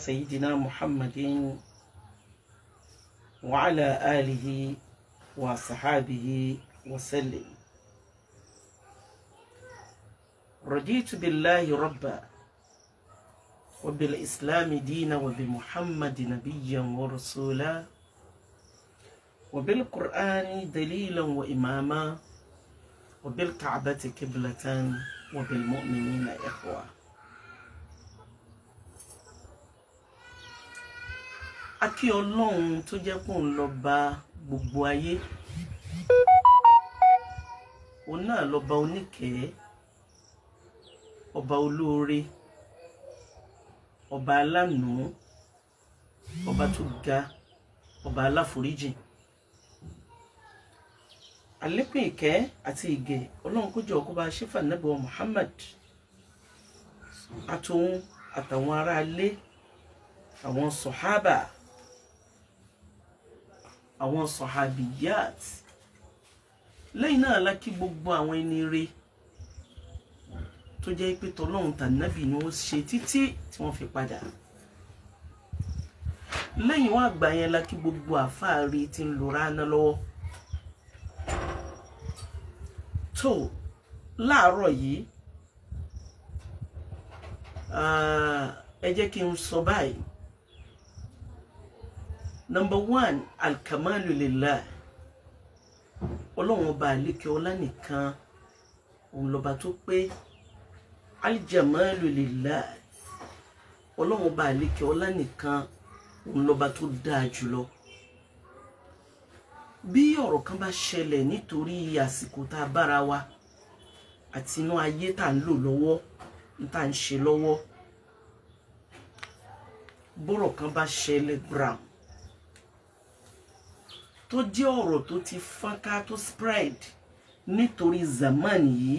سيدنا محمد وعلى آله وصحابه وسلم رضيت بالله ربا وبالإسلام دينا وبمحمد نبيا ورسولا وبالقرآن دليلا وإماما وبالكعبة قبلة وبالمؤمنين إخوة akí ọlọ́run tó jẹ́ kó ń lọ bá gbogbo ayé òun náà lọ́ba oníkẹ́ẹ́ ọba olóore ọba alánú ọba tó ga ọba aláforíjì àlékún ìkẹ́ àti ìgẹ̀ ọlọ́run kó jọ kó bá ṣífà nẹ́bọ̀ Muhammad àtòun àtàwọn aráalé àwọn sọ̀hábà àwọn sọ̀hábìyàt lẹ́yìn náà la kí gbogbo àwọn ẹni re tó jẹ́ pé tọ́lọ́run tànábì ni wọ́n ṣe títí tí wọ́n fi padà lẹ́yìn wá àgbà yẹn la kí gbogbo àfáàrí tí ń lò ránà lọ́wọ́ tó láàárọ̀ yìí ẹ jẹ́ kí n sọ báyìí number one alkamalu lillah ọlọ́run ọba àlékè ọlá nìkan òun lọ́ba tó pé aljamalu lillah ọlọ́run ọba àlékè ọlá nìkan òun lọ́ba tó dáa jùlọ bí ọ̀rọ̀ kan bá ṣẹlẹ̀ nítorí àsìkò tá a bára wa àti inú ayé tá à ń lò lọ́wọ́ tá à ń ṣe lọ́wọ́ bọ́rọ̀ kan bá ṣẹlẹ̀ brown tó jẹ́ ọ̀rọ̀ tó ti fọ́nká tó spread nítorí zaman yìí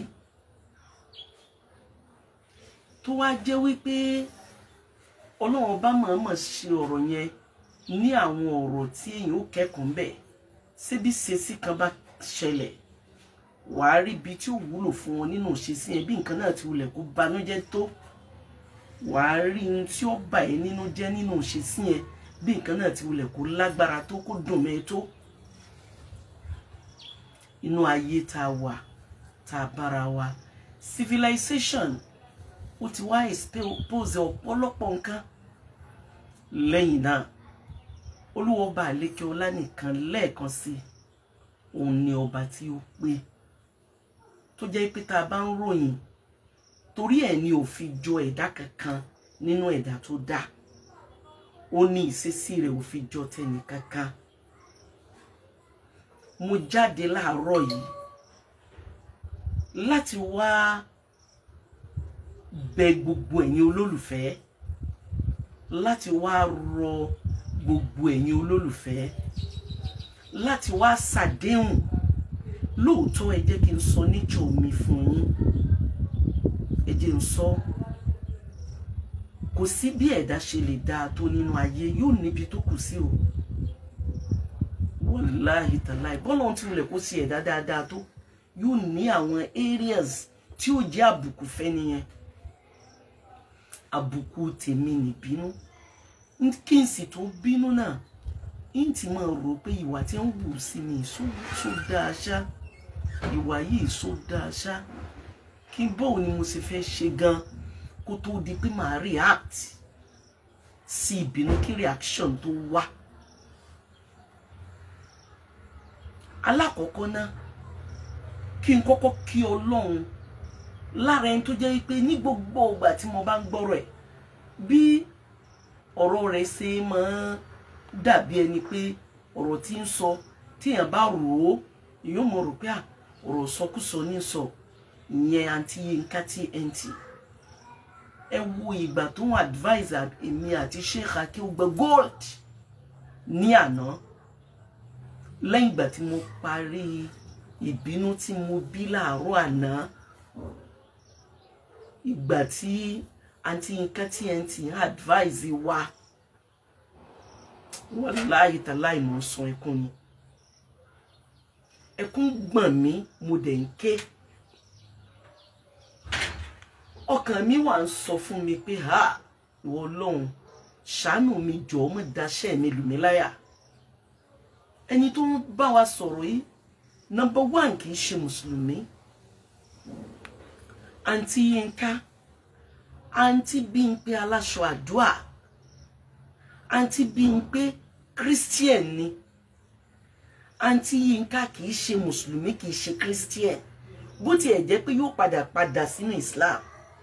tó wá jẹ́ wípé ọlọ́run bá mọ̀ọ́mọ̀ ṣe ọ̀rọ̀ yẹn ní àwọn ọ̀rọ̀ tí èèyàn ó kẹ́kọ̀ọ́ bẹ̀ síbi ṣesí kan bá ṣẹlẹ̀ wàá rí ibi tí ó wúlò fún wọn nínú ìṣesí yẹn bí nǹkan náà ti wulẹ̀ kó banújẹ́ tó wàá rí ohun tí ó bà ẹ́ nínú jẹ́ nínú ìṣesí yẹn bí nǹkan náà ti wulẹ̀ kó lágbára tó kó dùn mẹ́ tó inú ayé tá a wà tá a bára wa civilization ó ti wá expose ọ̀pọ̀lọpọ̀ nǹkan lẹ́yìn náà olúwa ọba àlékè ọlá nìkan lẹ́ẹ̀kan sí òun ni ọba tí ó pé tó jẹ́ pé tá a bá ń ròyìn torí ẹ̀ ni ò fi jọ ẹ̀dá kankan nínú ẹ̀dá tó dá ó ní ìṣesí rẹ̀ ò fi jọ tẹnì kankan mo jáde láàárọ̀ yìí láti wá bẹ̀ gbogbo ẹ̀yin olólùfẹ́ láti wá rọ gbogbo ẹ̀yin olólùfẹ́ láti wá ṣàdéhùn lóòótọ́ ẹ jẹ́ kí n sọ níjọ mi fún yín ẹ jẹ́ n sọ kò sí bí ẹ̀dá ṣe lè dáa tó nínú ayé yóò níbi tó kù sí o wàláhì tàláì bọ́lá ohun tí wulẹ̀ kó sí ẹ̀dá dáadáa tó yóò ní àwọn areas tí ó jẹ́ àbùkù fẹ́ nìyẹn àbùkù tèmi nìbínú kí n sì tó bínú náà n ti máa rò pé ìwà tí ń wù sí mi só dáa ṣá ìwà yìí só dáa ṣá kí bọ́ọ̀ ni mo sì fẹ́ ṣe gan kó tó di pé màá react sí ìbínú kí reaction tó wá. alákọ̀ọ́kọ́ náà kí n kọ́kọ́ kí ọlọ́run lára ẹni tó jẹ́ pé ní gbogbo ìgbà tí mo bá ń gbọ́rọ̀ ẹ̀ bí ọ̀rọ̀ rẹ̀ ṣe máa dàbí ẹni pé ọ̀rọ̀ tí ń sọ tíyàn bá rò ó èèyàn mọ̀ rò pé ọ̀rọ̀ sọkúsọ ní sọ ìyẹn àǹtí Yínká TNT ẹ wo ìgbà tó ń advise èmi àti Sheikh Akeugbe Gold ní àná lẹ́yìn ìgbà tí mo parí ìbínú tí mo bí láàárọ̀ àná ìgbà tí àǹtí Yínká TNT advise wa wàláyé tàláì mọ̀ sọ ẹkún ni ẹkún gbọ̀n mí mo dẹ̀ ń ké ọkàn mi wà ń sọ fún mi pé ha ìwọ ọlọ́run ṣàánú mi jọ̀ọ́ mọ́ daṣẹ́ mi lù mí láyà ẹni tó ń bá wa sọ̀rọ̀ yìí nọ́mbà one kì í ṣe mùsùlùmí àǹtí Yínká àǹtí Bímpé aláṣọ àdúà àǹtí Bímpé christian ni àǹtí Yínká kì í ṣe mùsùlùmí kì í ṣe christian bó tiẹ̀ jẹ́ pé yóò padà padà sínú Islam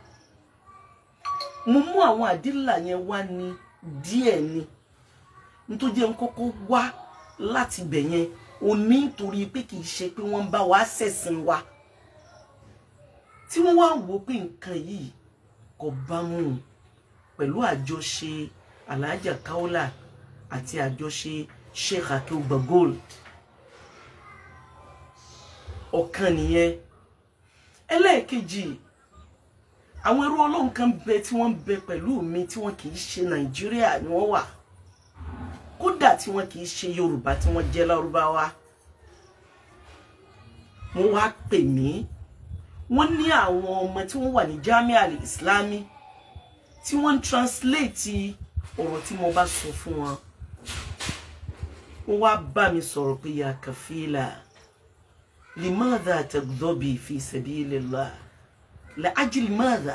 mo mú àwọn àdílà yẹn wá ní díẹ̀ ni nítorí jẹ́ ń kọ́kọ́ wá láti bẹ̀ yẹn ò ní nítorí pé kì í ṣe pé wọ́n ń bá wa ṣẹ̀sìn wa tí wọ́n wá wò pé nǹkan yìí kò bá mu pẹ̀lú àjọṣe Alhaja Kaola àti àjọṣe Sheikh Akeugba Gold ọ̀kan nìyẹn ẹlẹ́ẹ̀kejì àwọn ẹrú ọlọ́run kan bẹ tí wọ́n bẹ pẹ̀lú mi tí wọ́n kì í ṣe nàìjíríà ni wọ́n wà kódà tí wọ́n kì í ṣe yorùbá tí wọ́n jẹ́ lárúbáwá wọ́n wá pè mí wọ́n ní àwọn ọmọ tí wọ́n wà ní jamiu al-islami tí wọ́n ń translate ọ̀rọ̀ tí mo bá sọ fún wọn wọ́n wá bá mi sọ̀rọ̀ pé ya kafila limadha tagdobi fi sabilillah la'ajli madha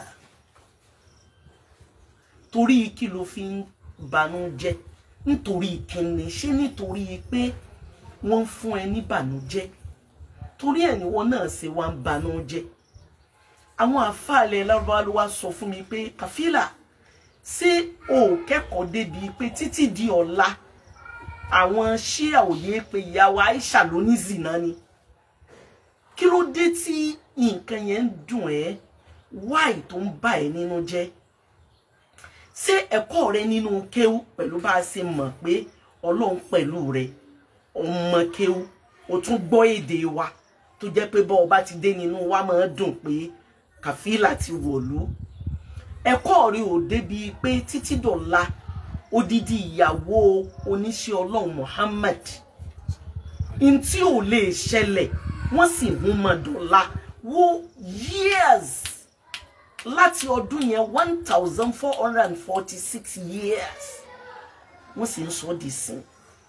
torí kí ló fi ń banújẹ́ nítorí kíni ṣé nítorí pé wọ́n ń fún ẹ ní bànújẹ́ torí ẹ̀ ni wọ́n náà ṣe wá ń banújẹ́ àwọn àfàlẹ lárúbáwá ló wá sọ fún mi pé kàfílà ṣé o kẹ́kọ̀ọ́ débi pé títí di ọ̀la àwọn ṣíà òye pé ìyàwó Aisha ló ní zina ni kí ló dé tí nǹkan yẹn ń dùn ẹ́ wáì tó ń bà ẹ́ nínú jẹ́ ṣé ẹ̀kọ́ rẹ nínú kéwú pẹ̀lú bá a ṣe mọ̀ pé ọlọ́run pẹ̀lú rẹ ọmọ kéwú o tún gbọ́ èdè wa tó jẹ́ pé bọ́ ọba ti dé nínú wa máa dùn pé kàfílà ti wọ̀lú ẹ̀kọ́ rẹ ò débi pé títí dọ̀la odidi ìyàwó oníṣẹ́ ọlọ́run Muhammad ntí ò lè ṣẹlẹ̀ wọ́n sì mú mọ́ dọ̀la wo years láti ọdún yẹn one thousand four hundred and forty six years wọ́n sì ń sọ di sin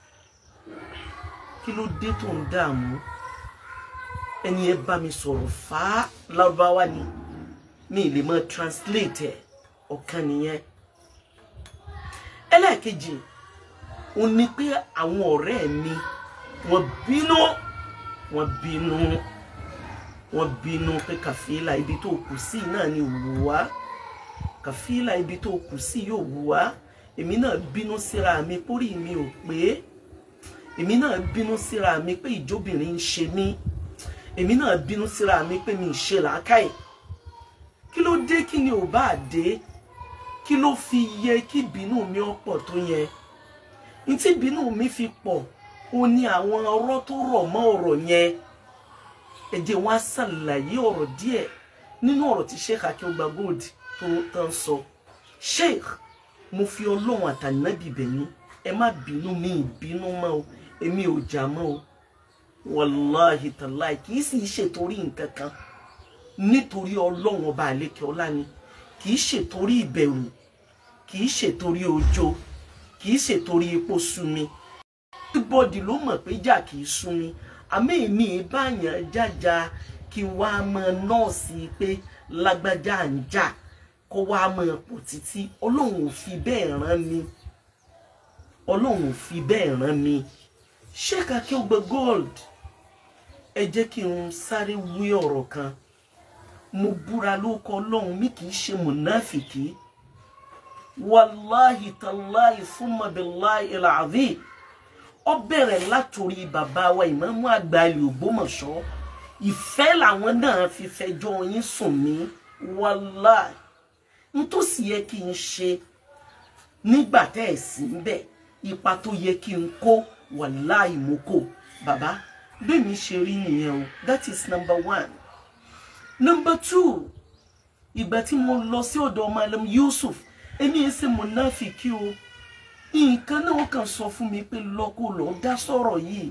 kí ló dé tó ń dààmú ẹni ẹ bá mi sọ̀rọ̀ fà á lárúbáwá ni mi ì lè mọ translate ẹ̀ ọ̀kan nìyẹn ẹlẹ́ẹ̀kejì òun ni pé àwọn ọ̀rẹ́ mi wọ́n bínú wọ́n bínú wọ́n bínú pé kàfílà ibi tó kù sí náà ni wù wá kàfílà ibi tó kù sí yóò wù wá èmi náà bínú síra mi pórí mi ò pé èmi náà bínú síra mi pé ìjóbìnrin ń ṣe mí èmi náà bínú síra mi pé mi ì ṣe làákàyè kí ló dé kí ni ò bá dé kí ló fi yẹ kí bínú mi ó pọ̀ tó yẹn ní tí bínú mi fi pọ̀ ó ní àwọn ọ̀rọ̀ tó rọ̀ mọ́ ọ̀rọ̀ yẹn ẹ jẹ́ wá ṣàlàyé ọ̀rọ̀ díẹ̀ nínú ọ̀rọ̀ tí Sheikh Akeugba Gold tó tán sọ Sheikh mo fi Ọlọ́run àtànábì bẹ̀yìn ẹ má bínú mi ìbínú mọ́ o èmi ò jà mọ́ o wàláhì tàláì kì í sì ṣètòrí nǹkan kan nítorí Ọlọ́run ọba àlékè ọlá ni kì í ṣètòrí ìbẹ̀rù kì í ṣètòrí ọjọ́ kì í ṣètòrí epo sú mi everybody ló mọ̀ pé jà kì í sú mi àmọ́ èmi ìbáyàn jájà kí wá mọ nọ́ọ̀sì pé lágbájá ń jà kó wá mọ pọ̀ títí ọlọ́run ò fi bẹ́ẹ̀ rán mi ọlọ́run ò fi bẹ́ẹ̀ rán mi Sheikh Akeugba Gold ẹ jẹ́ kí n sáré wí ọ̀rọ̀ kan mo búra lóko ọlọ́run mi kì í ṣe mùnáfìkì wàláhì tàláhì fúnma billahi al-azim ó bẹ̀rẹ̀ látòrí bàbá wa ìmáàmù àgbà ilé Ògbómọ̀ṣọ́ ìfẹ́ làwọn náà fi fẹjọ́ yín sùn mí wàláhì n tó sì yẹ kí n ṣe nígbà tẹ́ ẹ̀ sí ń bẹ̀ ipa tó yẹ kí n kó wàláhì mo kó bàbá bẹ́ẹ̀ mi ṣe rí nìyẹn o that is number one number two ìgbà tí mo lọ sí ọ̀dọ̀ Malam Yusuf èmi ẹ̀ ṣe mọ̀náfìkì o nǹkan náà kàn sọ fún mi pé lọ́kọ́ lọ dá sọ̀rọ̀ yìí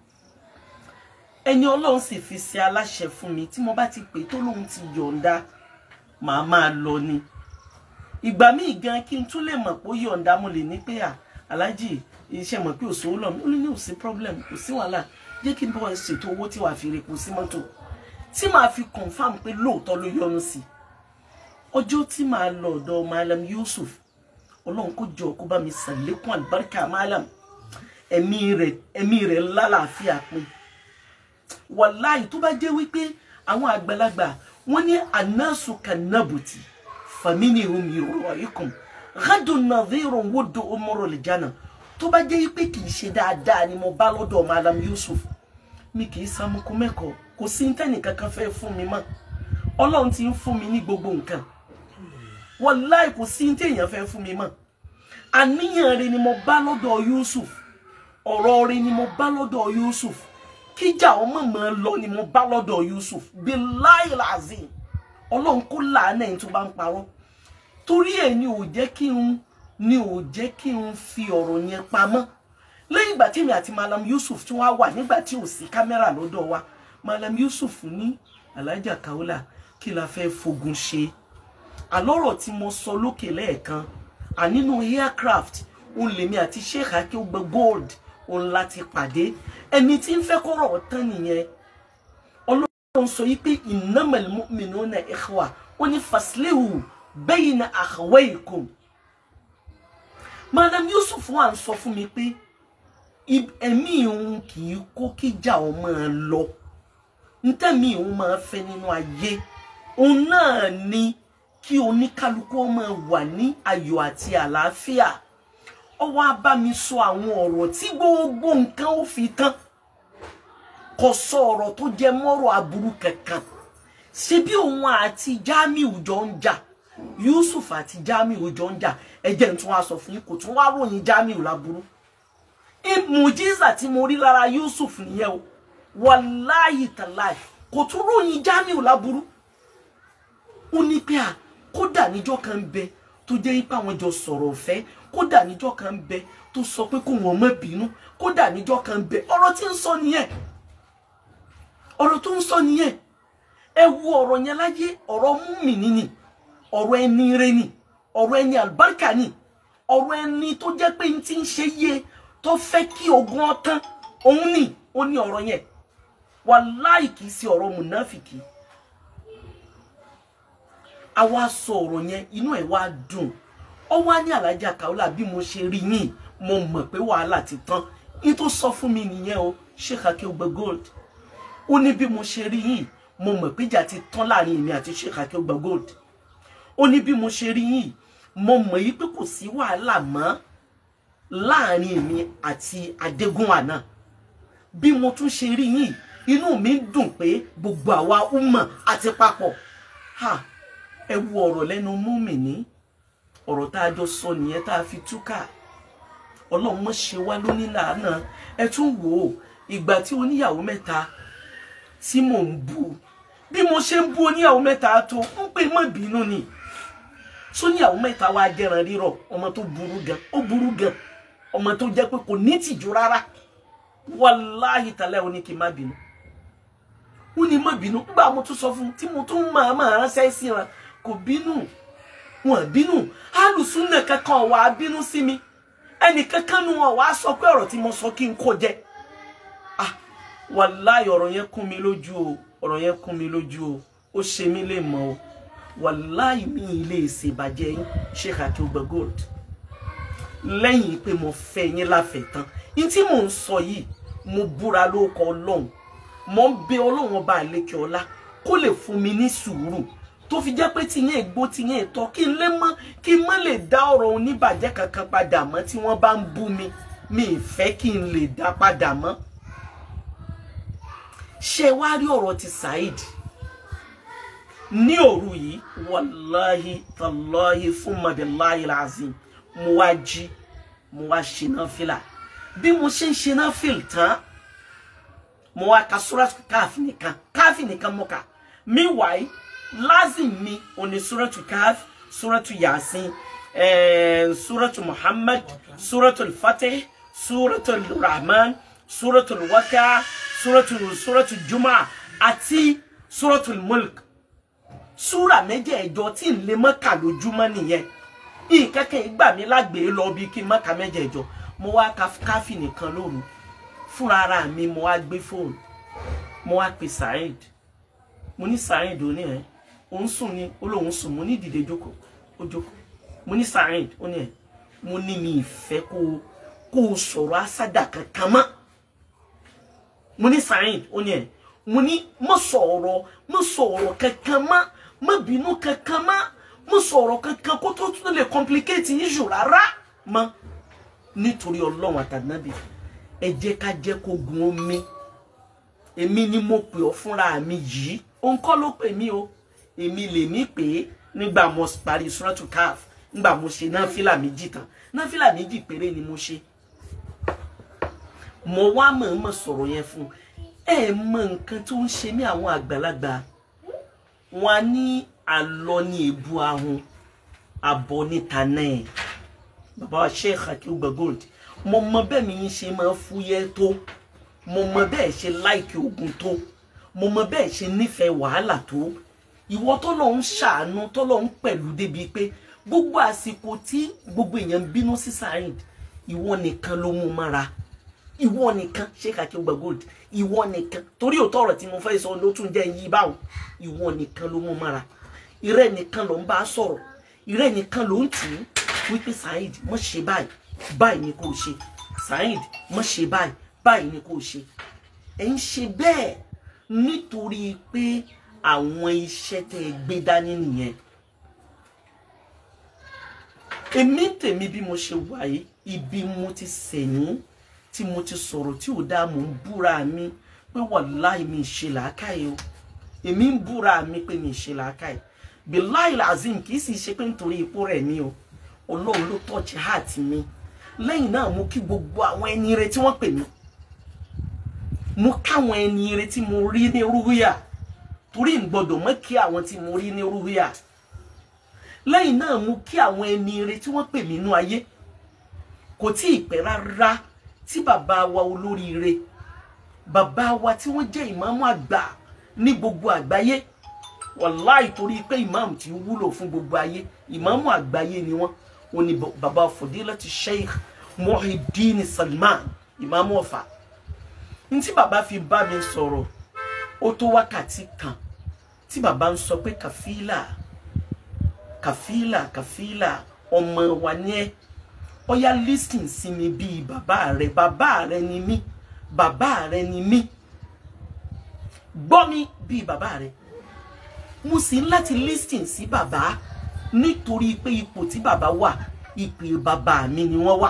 ẹni ọlọ́run sì fi ṣe aláṣẹ fún mi tí mo bá ti pè tó lóun ti yọ̀ǹda màá máa lọ ni ìgbà míì gan kí n tún lè mọ̀ pé ó yọ̀ǹda mo lè ní pé à aláàjì iṣẹ́ mọ̀ pé òṣòwò lọ ó ní ní òsì problem kò sí wàhálà jẹ́ kí n bọ́ ẹ ṣètò owó tí wàá fi repo sí mọ́tò tí màá fi confam pé lóòótọ́ ló yọnu sí ọjọ́ tí màá lọ ọ̀dọ̀ Malam Yusuf ọlọ́run kó jọ kó bá mi sàlékún àlùbáríkà Malam ẹ̀mí rẹ̀ ẹ̀mí rẹ̀ lálàáfíà pé wàláì tó bá jẹ́ wípé àwọn àgbàlagbà wọ́n ní anásù kanabuti famini omi ìrọ̀ ikùn gádùn nàdírò wòdò ọmọrò lè jánà tó bá jẹ́ wípé kì í ṣe dáadáa ni mo bá lọ́dọ̀ Malam Yusuf mi kì í sàmúkú mẹ́kọ̀ọ́ kò sí ntẹ́nì kankan fẹ́ fún mi mọ́ ọlọ́run ti ń fún mi ní gbogbo nǹkan wàláì kò sí ntẹ́yàn fẹ́ fún mi mọ́ àníyàn rẹ ni mo bá lọ́dọ̀ Yusuf ọ̀rọ̀ rẹ ni mo bá lọ́dọ̀ Yusuf kíjà ọmọ mọ lọ ni mo bá lọ́dọ̀ Yusuf billahi lazim Ọlọ́run kó làánà ẹni tó bá ń parọ́ torí ẹ̀ ni ò jẹ́ kí n ni ò jẹ́ kí n fi ọ̀rọ̀ yẹn pamọ́ lẹ́yìn ìgbà tí èmi àti Malam Yusuf tí wọ́n á wà nígbà tí ò sí kámẹ́rà lọ́dọ̀ wa Malam Yusuf ní Alhaja Kaola kí la fẹ́ fogun ṣe àlọ́rọ̀ tí mo sọ lókè lẹ́ẹ̀kan ànínú aircraft òun lèmi àti Sheikh Akeugba Gold òun láti pàdé ẹni tí ń fẹ́ kọ́rọ̀ tán nìyẹn ọlọ́run sọ yí pé innamal mu'minuna ikhwa ó ní faslihu bayna akhawaykum Madam Yusuf wà ń sọ fún mi pé ẹ̀mí òun kì í kó kíjà ọ máa lọ ntẹ́mi òun máa fẹ́ nínú ayé òun náà ni kí oníkálukú máa wà ní ayọ̀ àti àlàáfíà ó wá bá mi sọ àwọn ọ̀rọ̀ tí gbogbo nǹkan ó fi tán kò sọ ọ̀rọ̀ tó jẹ mọ́rọ̀ aburú kankan ṣe bí òun àti Jamiu jọ ń jà Yusuf àti Jamiu jọ ń jà ẹjẹ tún wá sọ fún yín kò tún wá ròyìn Jamiu láburú mùjíza tí mo rí lára Yusuf nìyẹn o wàláyì tàláì kò tún ròyìn Jamiu láburú ó ní pé à kódà níjọ́ kan bẹ tó jẹ́ ipá wọn jọ sọ̀rọ̀ ọ̀fẹ́ kódà níjọ́ kan bẹ tó sọ pé kó wọn má bínú kódà níjọ́ kan bẹ ọ̀rọ̀ tí ń sọ nìyẹn ọ̀rọ̀ tó ń sọ nìyẹn ẹ wo ọ̀rọ̀ yẹn láyé ọ̀rọ̀ múmìnì ni ọ̀rọ̀ ẹni rẹ ni ọ̀rọ̀ ẹni àlùbáríkà ni ọ̀rọ̀ ẹni tó jẹ́ pé n ti ń ṣe yé tó fẹ́ kí ogun ọtán òun ni ó ní ọ̀rọ̀ yẹn wàláì kìí ṣe ọ̀rọ̀ mùnáfìkì a wá sọ ọ̀rọ̀ yẹn inú ẹ̀ wá dùn ó wá ní Alhaja Kaola bí mo ṣe rí yín mo mọ̀ pé wàhálà ti tán ní tó sọ fún mi nìyẹn o Sheikh Akeugba Gold ó ní bí mo ṣe rí yín mo mọ̀ pé ìjà ti tán láàrin èmi àti Sheikh Akeugba Gold ó ní bí mo ṣe rí yín mo mọ̀ yí pé kò sí wàhálà mọ́ láàrin èmi àti Adégúnwà náà bí mo tún ṣe rí yín inú mi dùn pé gbogbo àwa umma àti papọ̀ ha ẹ wo ọ̀rọ̀ lẹ́nu múmìnì ọ̀rọ̀ tá a jọ sọ nìyẹn tá a fi túkà ọlọ́run mọ̀ ṣe wá lóní làánà ẹ tún wò ó ìgbà tí oníyàwó mẹ́ta tí mò ń bú bí mo ṣe ń bú oníyàwó mẹ́ta tó ń pè mọ́ bínú ni sóníyàwó mẹ́ta wá jẹran rírọ̀ ọmọ tó burú gan ó burú gan ọmọ tó jẹ́ pé kò ní tìjú rárá wàláhì tàlẹ́ òní kì í má bínú ó ní má bínú nígbà mo tún sọ fún tí mo tún máa máa ránṣẹ́ sí wọn kò bínú wọn bínú alùsùnà kankan wà á bínú sí mi ẹnì kankan nu wọn wàá sọ pé ọ̀rọ̀ tí mo sọ kí n kó jẹ ah wàláhì ọ̀rọ̀ yẹn kún mi lójú o ọ̀rọ̀ yẹn kún mi lójú o ó ṣe mí lè mọ̀ o wàláhì mi ilé ìṣèbàjẹ́ yín Sheikh Akeugba Gold lẹ́yìn pé mo fẹ́ yín láfẹ̀ẹ́ tán ní tí mò ń sọ yìí mo búra lórúkọ Ọlọ́run mo ń bẹ Ọlọ́run ọba àlekè ọlá kó lè fún mi ní sùúrù tó fi jẹ́ pé tiyẹn ègbó tiyẹn ètò kí n lè mọ́ kí n má lè dá ọ̀rọ̀ oníbàjẹ́ kankan padà mọ́ tí wọ́n bá ń bú mi mi ì fẹ́ kí n lè dá padà mọ́ ṣé wá rí ọ̀rọ̀ ti Saheed ní òru yìí wàláhi tàláhi fún mabiláhi lazim mo wá jí mo wá ṣe náfìlà bí mo ṣe ń ṣe náfìlà tán mo wá ka suratu káàfì nìkan káàfì nìkan mo kà meanwhile lazim mi òní suratu káàfì suratu yasin eh, suratu muhammad suratu fatih suratu rahman suratu waka suratu suratu juma àti suratu mulk súrà mẹ́jẹ̀ẹ̀jọ tí ń lè mọ́ kà lójúmọ́ nìyẹn nǹkan kan gbà mí lágbèé lọ bí kí n má ka mẹ́jẹ̀ẹ̀jọ mo wá ka káfí nìkan lóru fúnra ara mi mo wá gbé fóònù mo wá pe Saheed mo ní Saheed ó ní ẹ òun sùn ní ó lóun sùn mo ní dìde jókòó ó jókòó mo ní Saheed ó ní ẹ mo ní mi ìfẹ́ kó kó o sọ̀rọ̀ asádà kankan mọ́ mo ní Saheed ó ní ẹ mo ní mo sọ̀rọ̀ mo sọ̀rọ̀ kankan mọ́ mo bínú kankan mọ́ mo sọ̀rọ̀ kankan kó tó tún lè complicate issue rárá mọ́ nítorí ọlọ́run àtànábì ẹ jẹ́ ká jẹ́ kó gun omi èmi ni mo pè ọ́ fúnra mi yìí òun kọ́ ló pè mí o èmi lèmi pè é nígbà mo parí suratu caf nígbà mo ṣe náfìlà méjì tán náfìlà méjì péré ni mo ṣe mo wá mọ̀ọ́mọ̀ sọ̀rọ̀ yẹn fún ẹ mọ nǹkan tó ń ṣe ní àwọn àgbàlagbà wọn á ní àlọ ní èbú ahun àbọ̀ níta náà bàbá wa sheikh akíwùgbà gold mo mọ bẹ́ẹ̀ mi yín ṣe máa fúyẹ́ tó mo mọ bẹ́ẹ̀ ṣe láìkí ogun tó mo mọ bẹ́ẹ̀ ṣe nífẹ̀ẹ́ wàhálà tó ìwọ tó lọ ń ṣàánú tó lọ ń pẹ̀lú débi pé gbogbo àsìkò tí gbogbo èèyàn ń bínú sí Saheed ìwọ nìkan ló mú mára ìwọ nìkan sheikh akíwùgbà gold ìwọ nìkan torí òótọ́ ọ̀rọ̀ tí mo fẹ́ sọ ló tún jẹ́ yí báwọn ìwọ nìkan ló mú mára ìrẹ́ nìkan ló ń bá sọ̀rọ̀ ìrẹ́ nìkan ló ń tì í wípé Saheed mọ̀ ṣe báyìí báyìí ni kò ṣe Saheed mọ̀ ṣe báyìí báyìí ni kò ṣe ẹ̀ ń ṣe bẹ́ẹ̀ nítorí pé àwọn iṣẹ́ tẹ́ ẹ gbé dání nìyẹn èmi tèmi bí mo ṣe wà yìí ibi mo ti sẹ̀yìn tí mo ti sọ̀rọ̀ tí ò dáa mò ń búra mi pé wàláì mi ṣe làákàyè o èmi ń búra mi pé mi ṣe làákàyè bilayi lazim kì í sì ṣe pé nítorí ipò rẹ̀ mi o ọlọ́run ló tọ́jú heart mi lẹ́yìn náà mo kí gbogbo àwọn ẹni ire tí wọ́n pè mí mo káwọn ẹni ire tí mo rí ní rúhíà torí n gbọ́dọ̀ mọ́ kí àwọn tí mo rí ní rúhíà lẹ́yìn náà mo kí àwọn ẹni ire tí wọ́n pè mí nú ayé kò tí ì pẹ́ rárá tí bàbá wa olóríire bàbá wa tí wọ́n jẹ́ ìmáàmù àgbà ní gbogbo àgbáyé wàláì torí pé ìmáàmù tí wúlò fún gbogbo ayé ìmáàmù àgbáyé ni wọ́n wọ́n ní bàbá Fadilati Sheikh Muhyiddin Salman ìmáàmù Ọ̀fà ní tí bàbá fi bá mi sọ̀rọ̀ ó tó wákàtí kan tí bàbá ń sọ pé kàfílà kàfílà kàfílà ọmọ wa ní ẹ ọyá lísìn sí mi bíi bàbá rẹ bàbá rẹ ni mí bàbá rẹ ni mí gbọ́ mi bíi bàbá rẹ mo sì ń láti lísìn sí bàbá nítorí pé ipò tí bàbá wà ipò bàbá mi ni wọ́n wà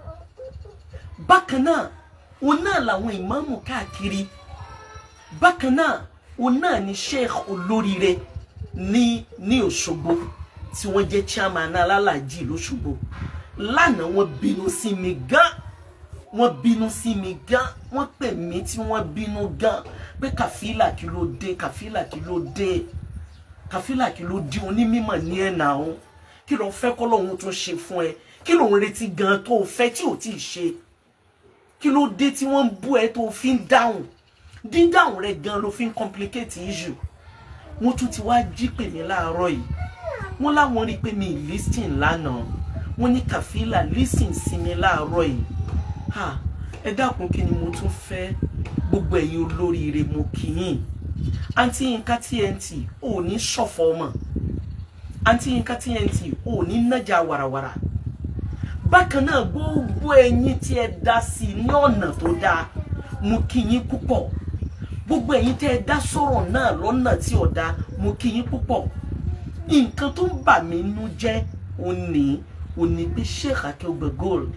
bákan náà òun náà làwọn ìmáàmù káàkiri bákan náà òun náà ni sheikh olóríire ní ní Òṣogbo tí wọ́n jẹ́ chairman alálàjì lọ́ṣogbo lánàá wọ́n bínú sí mi gan wọ́n bínú sí mi gan wọ́n pè mí tí wọ́n bínú gan pé kàfílà kí ló dé kàfílà kí ló dé kàfílà kí ló di onímọ̀ ní ẹ̀nà ọ̀hún kí ló fẹ́ kọ́ lóun tún ṣe fún ẹ kí ló ń retí gan tó o fẹ́ tí ò tí ì ṣe kí ló dé tí wọ́n ń bú ẹ tó o fi ń dáhùn dídáhùn rẹ gan ló fi ń complicate issue wọ́n tún ti wá jí pè mí láàárọ̀ yìí wọ́n láwọn rí i pé mi ì listing lánàá wọ́n ní kàfílà listing sí mi láàárọ̀ yìí ha ẹ dákun kí ni mo tún fẹ́ gbogbo ẹ̀yin olóríire mo kì í yìn àǹtí Yínká TNT ò ní ṣọ̀fọ̀ ọmọ àǹtí Yínká TNT ò ní nájà wàràwàrà bákan náà gbogbo ẹ̀yin tí ẹ dá sí i ní ọ̀nà tó dáa mo kí yín púpọ̀ gbogbo ẹ̀yin tí ẹ dá sọ̀rọ̀ náà lọ́nà tí ò dáa mo kí yín púpọ̀ nǹkan tó ń bà mí nú jẹ́ òní òní pé Sheikh Akeugbe Gold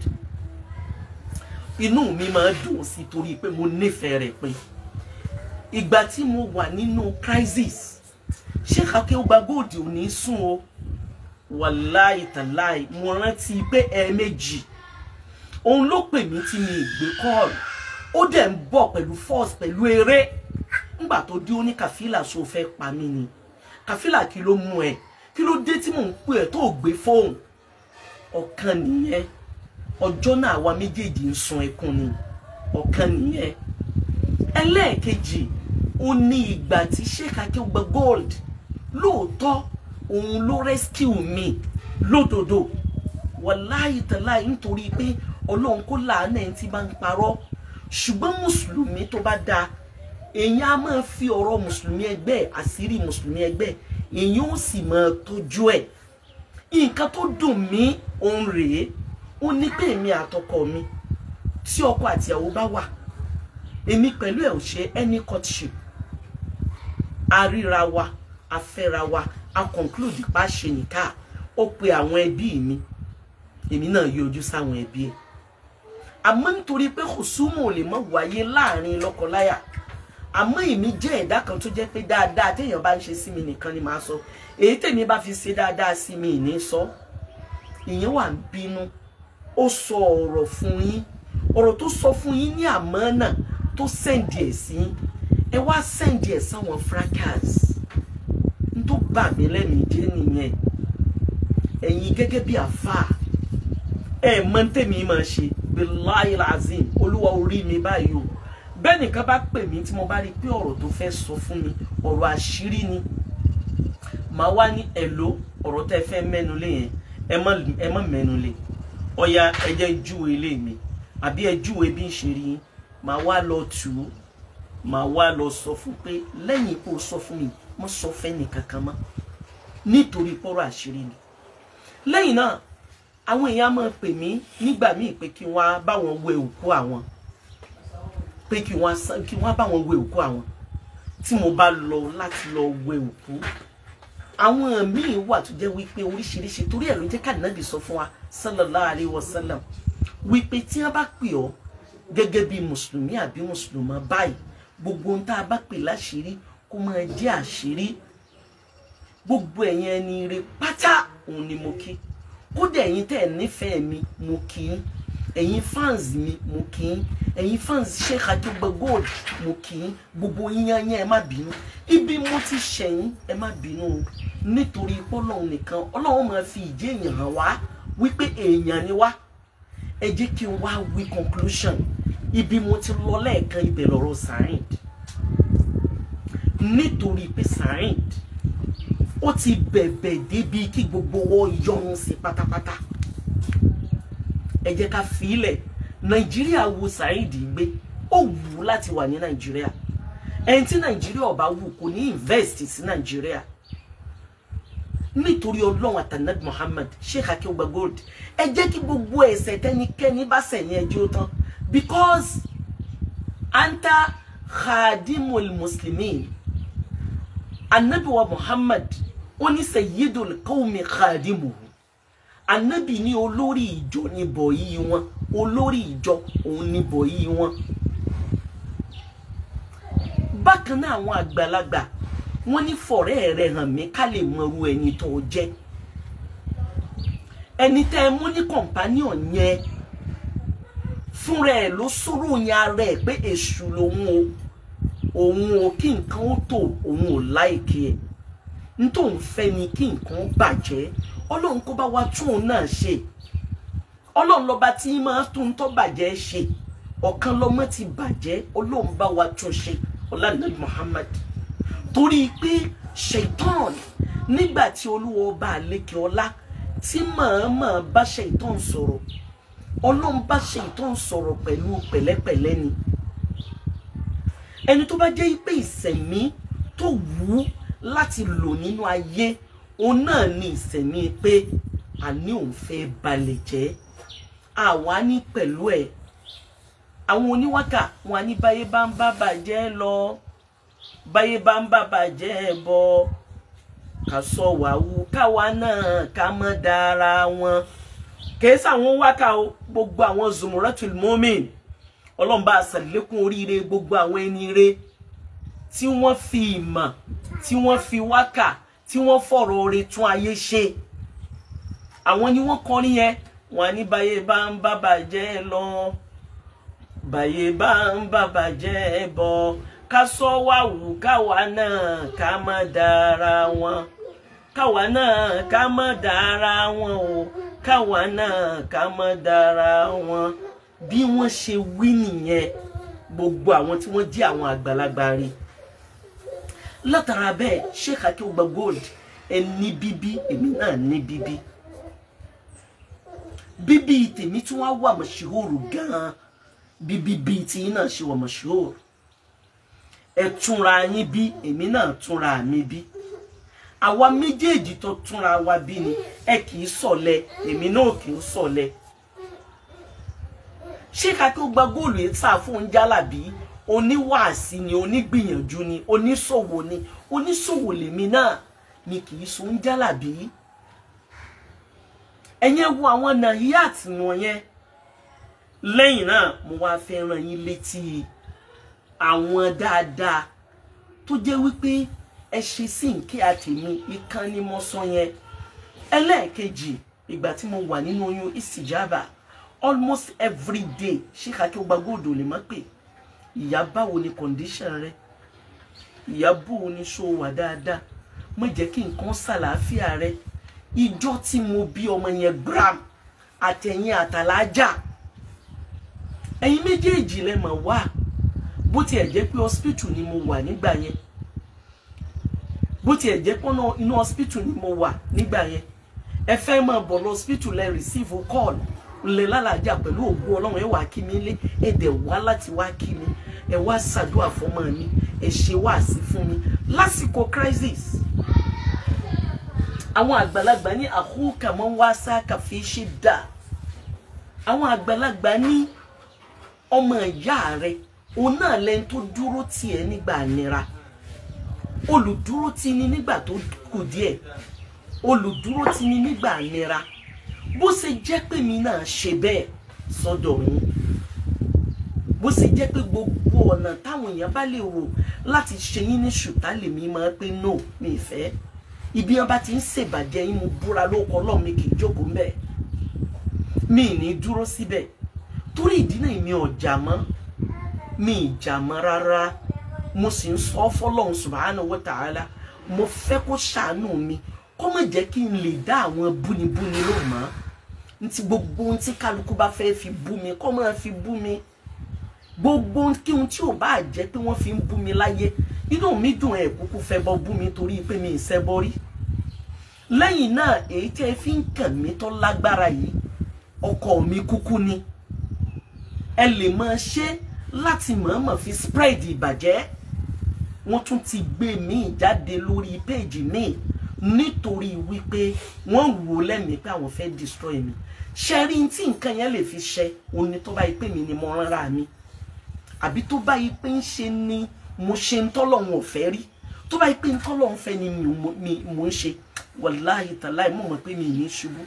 inú mi máa dùn sí torí pé mo nífẹ̀ẹ́ rẹ̀ pé ìgbà tí mo wà nínú crisis Sheikh Akeugbe Gold ò ní sùn o wàláì tàláì mo rántí pé ẹ̀ẹ̀mejì òun ló pè mí tí mi gbé kọ́ọ̀lù ó dẹ̀ ń bọ̀ pẹ̀lú force pẹ̀lú eré ńgbà tó dé ó ní kàfílà so fẹ́ pa mí ni kàfílà kí ló mú ẹ kí ló dé tí mò ń pè ẹ tó gbé fóònù ọ̀kan nìyẹn ọjọ́ náà àwa méjèèjì ń sun ẹkún ni ọ̀kan nìyẹn ẹlẹ́ẹ̀kejì ó ní ìgbà tí Sheikh Akeugbe Gold lóòótọ́ òun ló rescue mi lódodo wàláyé tàláyé nítorí pé ọlọ́run kó làánà ẹni tí bá ń parọ́ ṣùgbọ́n mùsùlùmí tó bá dáa èèyàn á máa fi ọ̀rọ̀ mùsùlùmí ẹgbẹ́ àṣírí mùsùlùmí ẹgbẹ́ èèyàn ó sì máa tọ́jú ẹ̀ nǹkan tó dùn mí òun rèé ó ní pé èmi àtọkọ mi tí ọkọ àti ìyàwó bá wà èmi pẹ̀lú ẹ̀ ò ṣe any courtship a ríra wa a fẹ́ra wa a conclude pa ṣe nìka ó pe àwọn ẹbí mi èmi náà yọjú sáwọn ẹbí ẹ̀ àmọ́ nítorí pé kòsúmù lè mọ̀ wáyé láàrin lọ́kọláya àmọ́ èmi jẹ́ ẹ̀dá kan tó jẹ́ pé dáadáa téèyàn bá ń ṣe sí mi nìkan ni màá sọ èyí tèmi bá fi ṣe dáadáa sí mi ní sọ ìyẹn wà ń bínú ó sọ ọ̀rọ̀ fún yín ọ̀rọ̀ tó sọ fún yín ní àmọ́ náà tó sẹ́ǹdì ẹ̀ sí ẹ wá sẹ́ǹdì ẹ̀ sáwọn fracas n tó bà mí lẹ́mìí jẹ́ nìyẹn ẹ̀yin gẹ́gẹ́ bí àfáà ẹ̀ mọ̀ tèmi máa ṣe billahi lazim olúwa orí mi báyìí o bẹ́ẹ̀ nìkan bá pè mí tí mo bá rí i pé ọ̀rọ̀ tó fẹ́ sọ fún mi ọ̀rọ̀ àṣírí ni màá wá ní ẹ̀lò ọ̀rọ̀ tẹ́ fẹ́ mẹ́nu lé yẹn ẹ má mẹ́nu lé ọ̀ya ẹ jẹ́ júwe ilé mi àbí ẹ júwe bí n ṣe rí yín màá wá lọ tù ú màá wá lọ sọ fún pé lẹ́yìn kó o sọ fún mi mo sọ fẹ́ nìkankan mọ́ nítorí pọ́rọ̀ àṣírí ni lẹ́yìn náà àwọn èèyàn máa pè mí nígbà míì pé kí wọ́n á bá wọn wẹ òkú àwọn pé kí wọ́n kí wọ́n bá wọn wẹ òkú àwọn tí mo bá lọ láti lọ wẹ òkú àwọn míì wà tó jẹ́ wípé oríṣiríṣi torí ẹ̀ ló jẹ́ kàdínàbì sọ fún wa sallallahu alayhi wa sallam wípé tí wọ́n bá pè ọ́ gẹ́gẹ́ bí mùsùlùmí àbí mùsùlùmá báyìí gbogbo ohun tá a bá pè láṣìírí kó máa jẹ́ àṣírí gbogbo ẹ̀yin ẹni rẹ pátá òun ni mo kí kódà ẹ̀yin tẹ́ ẹ̀ nífẹ̀ẹ́ mi mo kí í ẹ̀yin fans mi mo kì í ẹ̀yin fans Sheikh Ajogba Gold mo kì í gbogbo yíyan yẹn ẹ má bínú ibi mo ti ṣẹ̀yìn ẹ má bínú o nítorí pọ́lọ́hún nìkan ọlọ́run máa fi ìdí èèyàn hàn wá wípé èèyàn ni wá ẹ jẹ́ kí n wá wí conclusion ibi mo ti lọ lẹ́ẹ̀kan ibẹ̀ lọ́rọ̀ Saheed nítorí pé Saheed ó ti bẹ̀bẹ̀ débi kí gbogbo wọn yọrun sí pátápátá ẹ jẹ́ ká filẹ̀ nàìjíríà wo Saheed gbé ó wù ú láti wà ní nàìjíríà ẹni tí nàìjíríà ọba wù kò ní invest sí nàìjíríà nítorí ọlọ́run àtànàd Muhammad Sheikh Ajogba Gold ẹ jẹ́ kí gbogbo ẹ̀ṣẹ̀ tẹ́nikẹ́ni bá sẹ̀yìn ẹjọ́ tán because anta khadimul muslimin anabiwa Muhammad ó ní sayyidul qawmi khadimuhu anabi ní olórí ìjọ ní bọ̀yì wọn olórí ìjọ òun ní bọ̀yì wọn. bákan náà àwọn àgbàlagbà wọn ní fọ̀rẹ́ rẹ̀ hàn mí ká lè mọrú ẹni tó jẹ́ ẹni tẹ́ ẹ mú ní kọ̀ǹpánìọ̀n yẹn fúnra ẹ̀ ló sọ̀rọ̀ yẹn ara ẹ̀ pé èṣù lòun o òun o kí nǹkan ó tò òun ò láìkí ẹ̀ n tó ń fẹ́ ni kí nǹkan bàjẹ́ ọlọ́run kó bá wa tún òun náà ṣe ọlọ́run lọ́ba tí máa tún tó bàjẹ́ ṣe ọ̀kan lọ́mọ ti bàjẹ́ ọlọ́run bá wa tún ṣe ọlànàbí Muhammad torí pé ṣèitán nígbà tí olúwa ọba àlékè ọlá tí màámà bá ṣèitán sọ̀rọ̀ ọlọ́run bá ṣèitán sọ̀rọ̀ pẹ̀lú pẹ̀lẹ́pẹ̀lẹ́ ni ẹni tó bá jẹ́ pé ìsẹ̀mí tó wù ú láti lò nínú ayé òun náà ní ìsẹ̀mí pé àní òun fẹ́ balẹ̀ jẹ́ àwa ní pẹ̀lú ẹ̀ àwọn oníwákà wọn ní báyé bá ń bá bàjẹ́ lọ báyé bá ń bá bàjẹ́ bọ ká sọ wàhù káwa náà ká mọ́ dára wọn kìí sàwọn wákà o gbogbo àwọn zumuratul mumin ọlọ́run bá ṣàlékún oríire gbogbo àwọn ẹni re tí wọ́n fi ìmọ̀ tí wọ́n fi wákà tí wọ́n fọ̀rọ̀ oore tún ayé ṣe àwọn ni wọ́n kọrin yẹn wọ́n ní báyé bá ń bá bàjẹ́ lọ báyé bá ń bá bàjẹ́ bọ̀ ká sọ wá wù káwa náà ká má dára wọn káwa náà ká má dára wọn o káwa náà ká má dára wọn bí wọ́n ṣe wí nìyẹn gbogbo àwọn tí wọ́n jẹ́ àwọn àgbàlagbà rí látara bẹ́ẹ̀ Sheikh Ajogba Gold ẹ ní bíbí èmi náà ní bíbí bíbí tèmi tí wọ́n wà mọ̀ṣíhòrò gan-an bíbí bíi tí yín náà ṣe wà mọ̀ṣíhòrò ẹ túnra yín bí èmi náà túnra mi bí àwa méjèèjì tó túnra wa bí ni ẹ kì í sọ̀lẹ èmi náà kì í sọ̀lẹ ṣé ká tó gba góòlù yìí sá fún jálàbí oníwàásí ni onígbìyànjú ni oníṣòwò ni oníṣòwò lèmi náà ni kì í so ń jálàbí ẹ̀yẹn wo àwọn nàìjíríà wọ̀nyẹn lẹ́yìn náà mo wá fẹ́ ràn yín létí àwọn dáadáa tó jẹ́ wípé ẹ ṣe sí nkí àtẹ̀mí ìkan ni mo sọ yẹn ẹlẹ́ẹ̀kejì ìgbà tí mo wà nínú oyún ìsìjàbà almost every day ṣé kàkí ó gba góòdù lè má pè ìyá báwo ni condition rẹ ìyá báwo ni ṣó wà dáadáa má jẹ́ kí nǹkan ṣàlàáfíà rẹ ìjọ tí mo bí ọmọ yẹn gram àtẹ̀yìn àtàlájà ẹ̀yin méjèèjì lẹ mọ̀ wá bó tiẹ̀ jẹ́ pé hospital ni mo wà nígbà yẹn bó tiẹ̀ jẹ́ pé inú hospital ni mo wà nígbà yẹn ẹ fẹ́ máa bọ̀ lọ hospital lẹ receive call lè lálàájá pẹ̀lú ògùn ọlọ́run ẹ wá kí mi lé ẹ dẹ̀ wá láti wá kí mi ẹ wá ṣàdúrà fọmọ mi ẹ ṣe wáàsí fún mi lásìkò crisis àwọn àgbàlagbà ní àhúkà mọ́ wá sáàkà fi ṣe dà àwọn àgbàlagbà ní ọmọ ìyá rẹ òun náà lẹni tó dúró tì ẹ́ nígbà nira olùdúró tì ní nígbà tó kù díẹ̀ olùdúró tì ní nígbà nira bó ṣe jẹ́ pé mi náà ṣe bẹ́ẹ̀ sọ́dọ̀ yín bó ṣe jẹ́ pé gbogbo ọ̀nà táwọn èèyàn bá lè rò láti ṣe yín ní ṣùtá lèmi máa pé no mi ì fẹ́ ibi wọn bá ti ń ṣèbàjẹ́ yín mo búra lóko ọlọ́run mi kì í jókòó mbẹ́ mi ì ní dúró síbẹ̀ torí ìdí náà mi ò jà mọ́ mi ì jà mọ́ rárá mo sì ń sọ fọlọ́run subhanahu wa ta'ala mo fẹ́ kó ṣàánú mi kó má jẹ́ kí n lè dá àwọn búnibúni ló mọ́ ntí gbogbo ohun tí kálukú bá fẹ́ fi bú mi kó máa fi bú mi gbogbo kí ohun tí ò bá jẹ́ pé wọ́n fi ń bú mi láyé inú mi dùn ẹ̀ kúkú fẹ́ bọ́ bú mi torí pé mi ì ṣẹbọ rí lẹ́yìn náà èyí tí ẹ fi ń kàn mí tó lágbára yìí ọkọ mi kúkú ni ẹ lè máa ṣe láti mọ̀ọ́mọ̀ fi spread ìbàjẹ́ wọ́n tún ti gbé mi jáde lórí péèjì mi nítorí wípé wọ́n wò lẹ́mìí pé àwọn fẹ́ destroy mi ṣe rí tí nǹkan yẹn lè fi ṣe òní tó bá yí pé mi ni mo rárá mi àbí tó bá yí pé ń ṣe ni mo ṣe ń tọ́lọ́hún ọ̀fẹ́ rí tó bá yí pé ń tọ́lọ́hún fẹ́ ni mo ń ṣe wàláhì tàláì mo mọ̀ pé mi ní ṣubú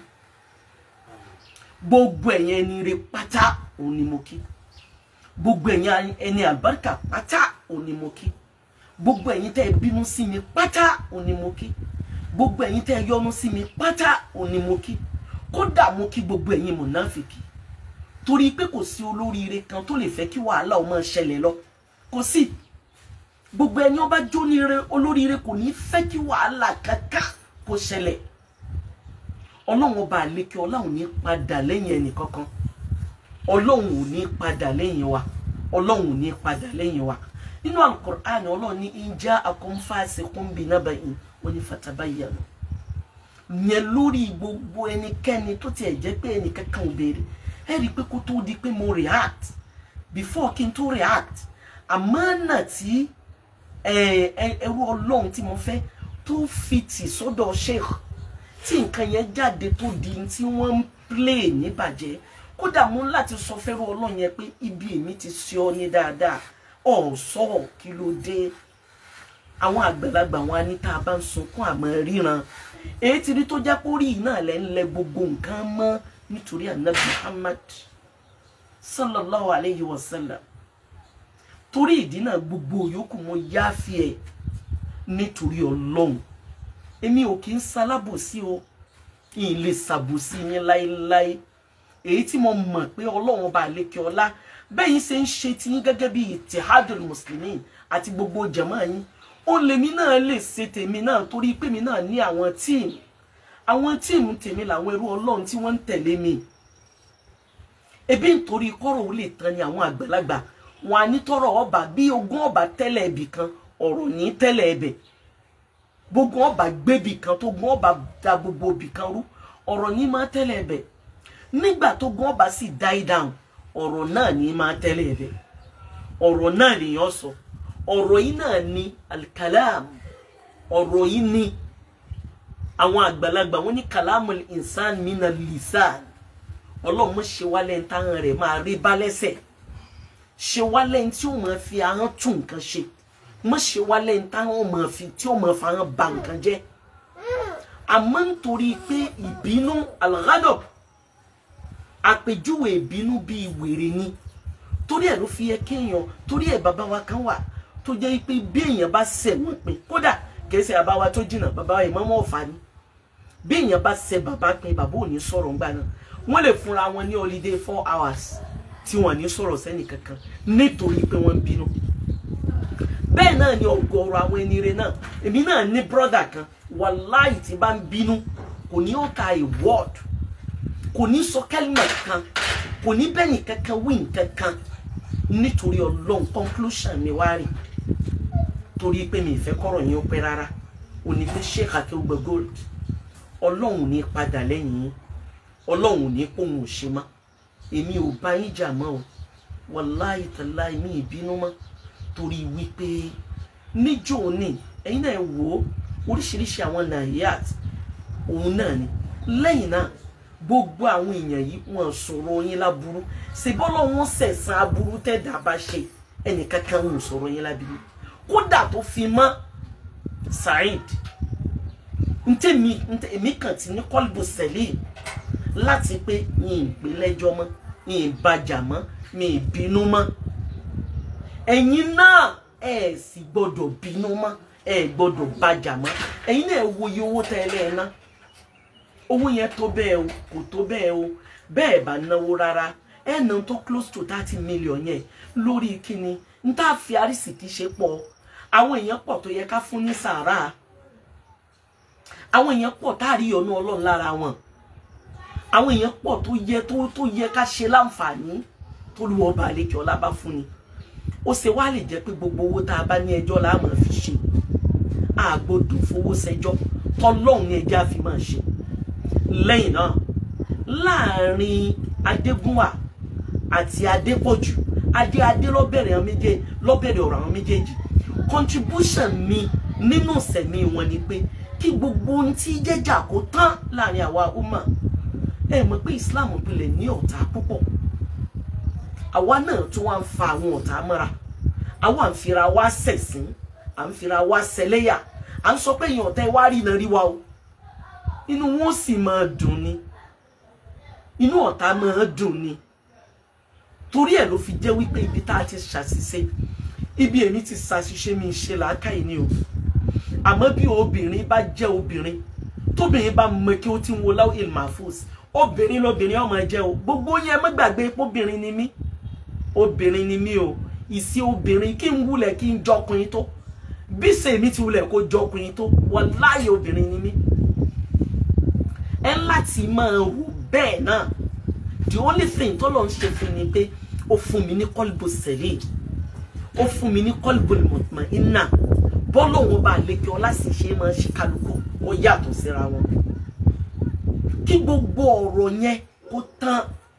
gbogbo ẹ̀yẹn ẹni rẹ pátá òun ni mo kí gbogbo ẹ̀yẹn ẹni àlùbáríkà pátá òun ni mo kí gbogbo ẹ̀yin tẹ́ ẹ bínú sí mi pátá òun ni mo kí gbogbo ẹ̀yin tẹ́ ẹ yọ́nú sí mi pátá òun ni mo kí kódà mo kí gbogbo ẹ̀yin mọ̀náfìkì torí pé kò sí olóríire kan tó lè fẹ́ kí wàhálà ó máa ṣẹlẹ̀ lọ kò sí gbogbo ẹni ó bá jóníire olóríire kò ní fẹ́ kí wàhálà kankan kó ṣẹlẹ̀ ọlọ́run ọba àlékè ọlọ́run ní padà lẹ́yìn ẹnì kankan ọlọ́run ò ní padà lẹ́yìn wa ọlọ́run ò ní padà lẹ́yìn wa nínú alukur'an ọlọ́run ní ìjà akọ́nfàṣekún bí nábàáyìn wọ́n ní fatabayyanu yẹn lórí gbogbo ẹnikẹ́ni tó tiẹ̀ jẹ́ pé ẹnìkankan ò béèrè ẹ rí i pé kó tó di pé mo react before kí n tó react àmánà tí ẹrú ọlọ́run tí mo fẹ́ tó fi tì sọ́dọ̀ sheikh tí nǹkan yẹn jáde tó di tí wọ́n ń play níbàjẹ́ kódà mo ń láti sọ fẹ́rù ọlọ́run yẹn pé ibi èmi ti ṣe ọ ní dáadáa ọ̀ sọ̀rọ̀ kí ló dé àwọn àgbàlagbà wọn á ní tá a bá ń sunkún àmọ́ ríran èyí ti rí tó jẹ́ pé orí náà lẹ́ ń lẹ gbogbo nǹkan mọ́ nítorí anabi muhammad sallallahu alayhi wa sallam torí ìdí náà gbogbo yòókù mo yááfi ẹ̀ nítorí ọlọ́run èmi ò kí ń salábòsí o ìyìn lè ṣàbòsí yín láéláé èyí tí mo mọ̀ pé ọlọ́run bá lékè ọlá bẹ́yìn ṣe ń ṣe tiyín gẹ́gẹ́ bí ìtìhádùn mùsùlùmí àti gbogbo jàmáà yín ó lèmi náà lè ṣe tèmi náà torí pé mi náà ní àwọn tíìmù àwọn tíìmù tèmi làwọn ẹrú ọlọ́run tí wọ́n ń tẹ̀lé mi ebi nítorí kọ́rọ̀ ó lè tán ni àwọn àgbàlagbà wọn á ní tọrọ ọba bí ogún ọba tẹ́lẹ̀ ibì kan ọ̀rọ̀ ní tẹ́lẹ̀ ẹbẹ̀ gbogbo ọba gbébì kan tó gún ọba da gbogbo ibì kan rú ọ̀rọ̀ ní máa tẹ́lẹ̀ ẹbẹ̀ nígbà tó gún ọba sì die down ọ̀rọ̀ náà ní máa tẹ́lẹ̀ ẹ̀bẹ̀ ọ̀rọ̀ náà nìyẹn sọ ọ̀rọ̀ yìí náà ní alikalam ọ̀rọ̀ yìí ní àwọn àgbàlagbà wọn ní kàlámù insan mina lisan ọlọ́run ṣe wá lẹ́yìn táwọn rẹ̀ máa rí bá lẹ́sẹ̀ ṣe wá lẹ́yìn tí ó máa fi ahọ́n tún nǹkan ṣe mọ̀ ṣe wá lẹ́yìn táwọn máa fi tí ó máa fa ahọ́n ba nǹkan jẹ́ àmọ́ nítorí pé ìbínú alghadab àpèjúwe ìbínú bíi wèrè ni torí ẹ̀ ló fi yẹ kéèyàn torí ẹ̀ bàbá wa kan wà tó jẹ́ pé bí èèyàn bá ṣẹ̀ wọ́n pin kódà kìí ṣe bàbá wa tó jìnnà bàbá wa ìmọ̀ọ́mọ́ ọ̀fà ni bí èèyàn bá ṣẹ̀ bàbá pin bàbá ò ní sọ̀rọ̀ ńgbà náà wọ́n lè fúnra wọn ní holiday four hours tí wọ́n ní sọ̀rọ̀ sẹ́nì kankan nítorí pé wọ́n ń bínú bẹ́ẹ̀ náà ni ọ̀gọ̀ọ̀rọ̀ àwọn ẹni rẹ̀ náà èmi náà ní brọ́dà kan wàláì tí bá ń bínú kò ní ó ka a word kò ní sọ kẹ́lìmọ̀ kan kò ní bẹ́yìn kankan wí nkankan nítorí ọlọ́run conclusion mi wá rí torí pé mi ìfẹ́ kọ́rọ̀ yín ó pẹ́ rárá òní pé sheikh akéwùgbẹ́ gold ọlọ́run ní padà lẹ́yìn yín ọlọ́run ní pòun ò ṣe mọ́ èmi ò bá yín jà mọ́ o wàláì tàláì mi ìbínú mọ́ torí wípé níjó ní ẹ̀yin náà wò ó oríṣiríṣi àwọn nàìjíríàt òun náà ni lẹ́yìn náà gbogbo àwọn èèyàn yìí wọ́n sọ̀rọ̀ yín láburú ṣèbọ́lọ́ wọn sẹ̀sán aburú tẹ̀dá bá ṣe ẹnìkankan wọn sọ̀rọ̀ yín láburú kódà tó fi mọ́ Saheed ntẹ̀mí èmi kàn ti ní kọ́lbù sẹ́lẹ̀ láti pé yín ìpè lẹ́jọ́ mọ́ yín ìbàjà mọ́ yín ìbínú mọ́ ẹ̀yin náà ẹ̀ sì gbọ́dọ̀ bínú mọ́ ẹ̀ gbọ́dọ̀ bàjà mọ́ ẹ̀yin náà wo iye owó tẹ́lẹ̀ ẹ̀ ná owó yẹn tó bẹ́ẹ̀ o kò tó bẹ́ẹ̀ o bẹ́ẹ̀ bá náwó rárá ẹ̀ ná tó close to thirty million yẹn lórí kíni n tá a fi àrísìkí ṣe pọ̀ àwọn èèyàn pọ̀ tó yẹ ká fún ní sàárà àwọn èèyàn pọ̀ tá a rí ọ̀nà ọlọ́run lára wọn àwọn èèyàn pọ̀ tó yẹ tó tó yẹ ká ṣe láǹfààní tó lu ọba àlejò ọlá bá fún ni ó ṣe wá lè jẹ́ pé gbogbo owó tá a bá ní ẹjọ́ la máa fi ṣe àgbọ́dọ̀ fowó ṣẹjọ́ tọ́lọ́run ní ẹjẹ́ àfi máa ṣe lẹ́yìn náà láàrin adégúnwà àti adépọ̀jù adé adé lọ́bẹ̀rẹ̀ àwọn méjèèjì lọ́bẹ̀rẹ̀ ọ̀rọ̀ àwọn méjèèjì contribution mi nínú sẹ̀mí wọn ni pé kí gbogbo ohun tí jẹ́jà kó tán láàrin àwa ọmọ ẹ mọ̀ pé Islam pilẹ̀ ní ọ̀tá púpọ̀ àwa náà tún wá ń fa àwọn ọ̀tá mọ́ra àwa ń fira wá ṣẹ̀sín à ń fira wá ṣẹlẹ́yà à ń sọ pé èèyàn ọ̀tá ẹ wá rí iná rí wa o inú wọn sì máa dùn ni inú ọ̀tá máa dùn ni torí ẹ̀ ló fi jẹ́ wípé ibi tá a ti ṣàṣìṣe ibi èmi ti ṣàṣìṣe mi ṣe làákàyè ni o àmọ́ bí obìnrin bá jẹ́ obìnrin tóbìnrin bá mọ kí ó ti ń wo láwọn ilmafus obìnrin lobìnrin ọmọ jẹ́ o gbogbo yẹn má gbàgbé obìnrin ni mí obìnrin ni mí o ìsí obìnrin kí n wulẹ̀ kí n jọkùnrin tó bí sèmi ti wulẹ̀ kó jọkùnrin tó wàláhì obìnrin ni mí ẹ láti máa rò bẹ́ẹ̀ náà the only thing tó lọ ń ṣe fún mi pé ó fún mi ní kọ́lbù sẹ́lẹ̀ ó fún mi ní kọ́lbù mọ̀tìmọ̀ iná bọ́ọ̀lù òun bá lékè ọlá sì ṣe máa ṣe kálukú ó yàtọ̀ síra wọn kí gbogbo ọ̀rọ̀ yẹn kó tán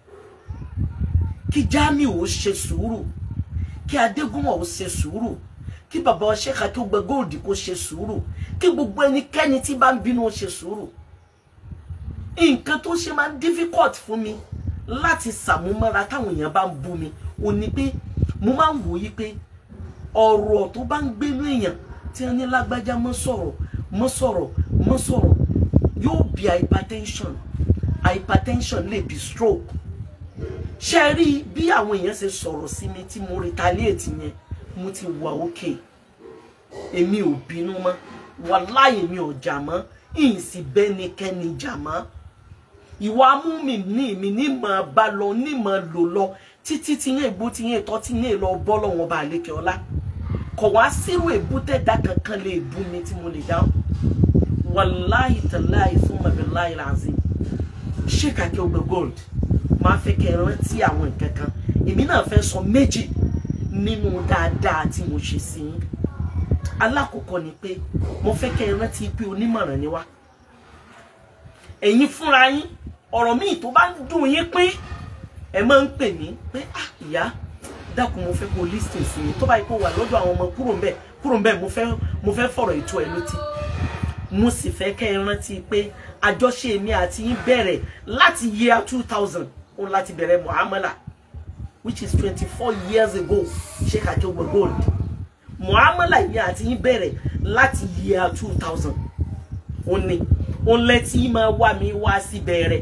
kí Jamiu ó ṣe sùúrù kí Adégúnwà ó ṣe sùúrù kí bàbá ọṣẹ kàkí ó gbẹ góòdì kó ṣe sùúrù kí gbogbo ẹnikẹ́ni tí bá ń bínú ó ṣe sùúrù nǹkan tó ṣe máa ń difficult fún mi láti sàmúmọ́ra táwọn èèyàn bá ń bú mi ò ní pé mo máa ń wòye pé ọ̀rọ̀ tó bá ń gbénú èèyàn tí wọ́n ní lágbájá mọ́ sọ̀rọ̀ mọ́ sọ̀rọ̀ mọ́ sọ̀rọ̀ yóò bí hypertension hypertension lè bí stroke ṣe rí bí àwọn èèyàn ṣe sọ̀rọ̀ sí mi tí mo retaliate yẹn mo ti wà òkè èmi ò bínú mọ́ wàláhì mi ò jà mọ́ ìsì bẹ́nikẹ́ni jà mọ́ ìwà mú mi ní mi ní mọ̀ bá lọ ní mọ̀ lò lọ títí tí yẹn èbú tí yẹn tọ́ tí yẹn lọ bọ́ lọ́wọ́n bá lékè ọlá kọ̀ wá sírò èbú tẹ̀dá kankan lè bú mi tí mo lè dáhùn wàláhì tàláhì fún mabiláhì làzim ṣé kàkẹ́ ọgbẹ́ gold máa fẹ́ kẹ́ ẹ rántí àwọn nǹkan kan èmi náà fẹ́ sọ méjì nínú dáadáa tí mo ṣe sí yín alákọ̀ọ́kọ́ ni pé mo fẹ́ kẹ́ ẹ rántí pé onímọ̀ràn ni wá ẹ̀yin fúnra yín ọ̀rọ̀ míì tó bá ń dùn yín pín ẹ máa ń pè mí pé ah ìyá dákun mo fẹ́ kó listing sí mi tó bá yẹ kó wà lọ́dọ̀ àwọn ọmọ kúrò ń bẹ̀ kúrò ń bẹ̀ mo fẹ́ mo fẹ́ fọ̀rọ̀ ètò ẹ létí mo sì fẹ́ kẹ́ ẹ rántí pé àjọṣe mi àti yín bẹ̀rẹ̀ láti year two thousand òun láti bẹ̀rẹ̀ muamala which is twenty four years ago Sheikh Akeugba Gold muamala yìí àti yín bẹ̀rẹ̀ láti year two thousand òun ni òun lẹ́tí máa wá mi wá sí bẹ̀rẹ̀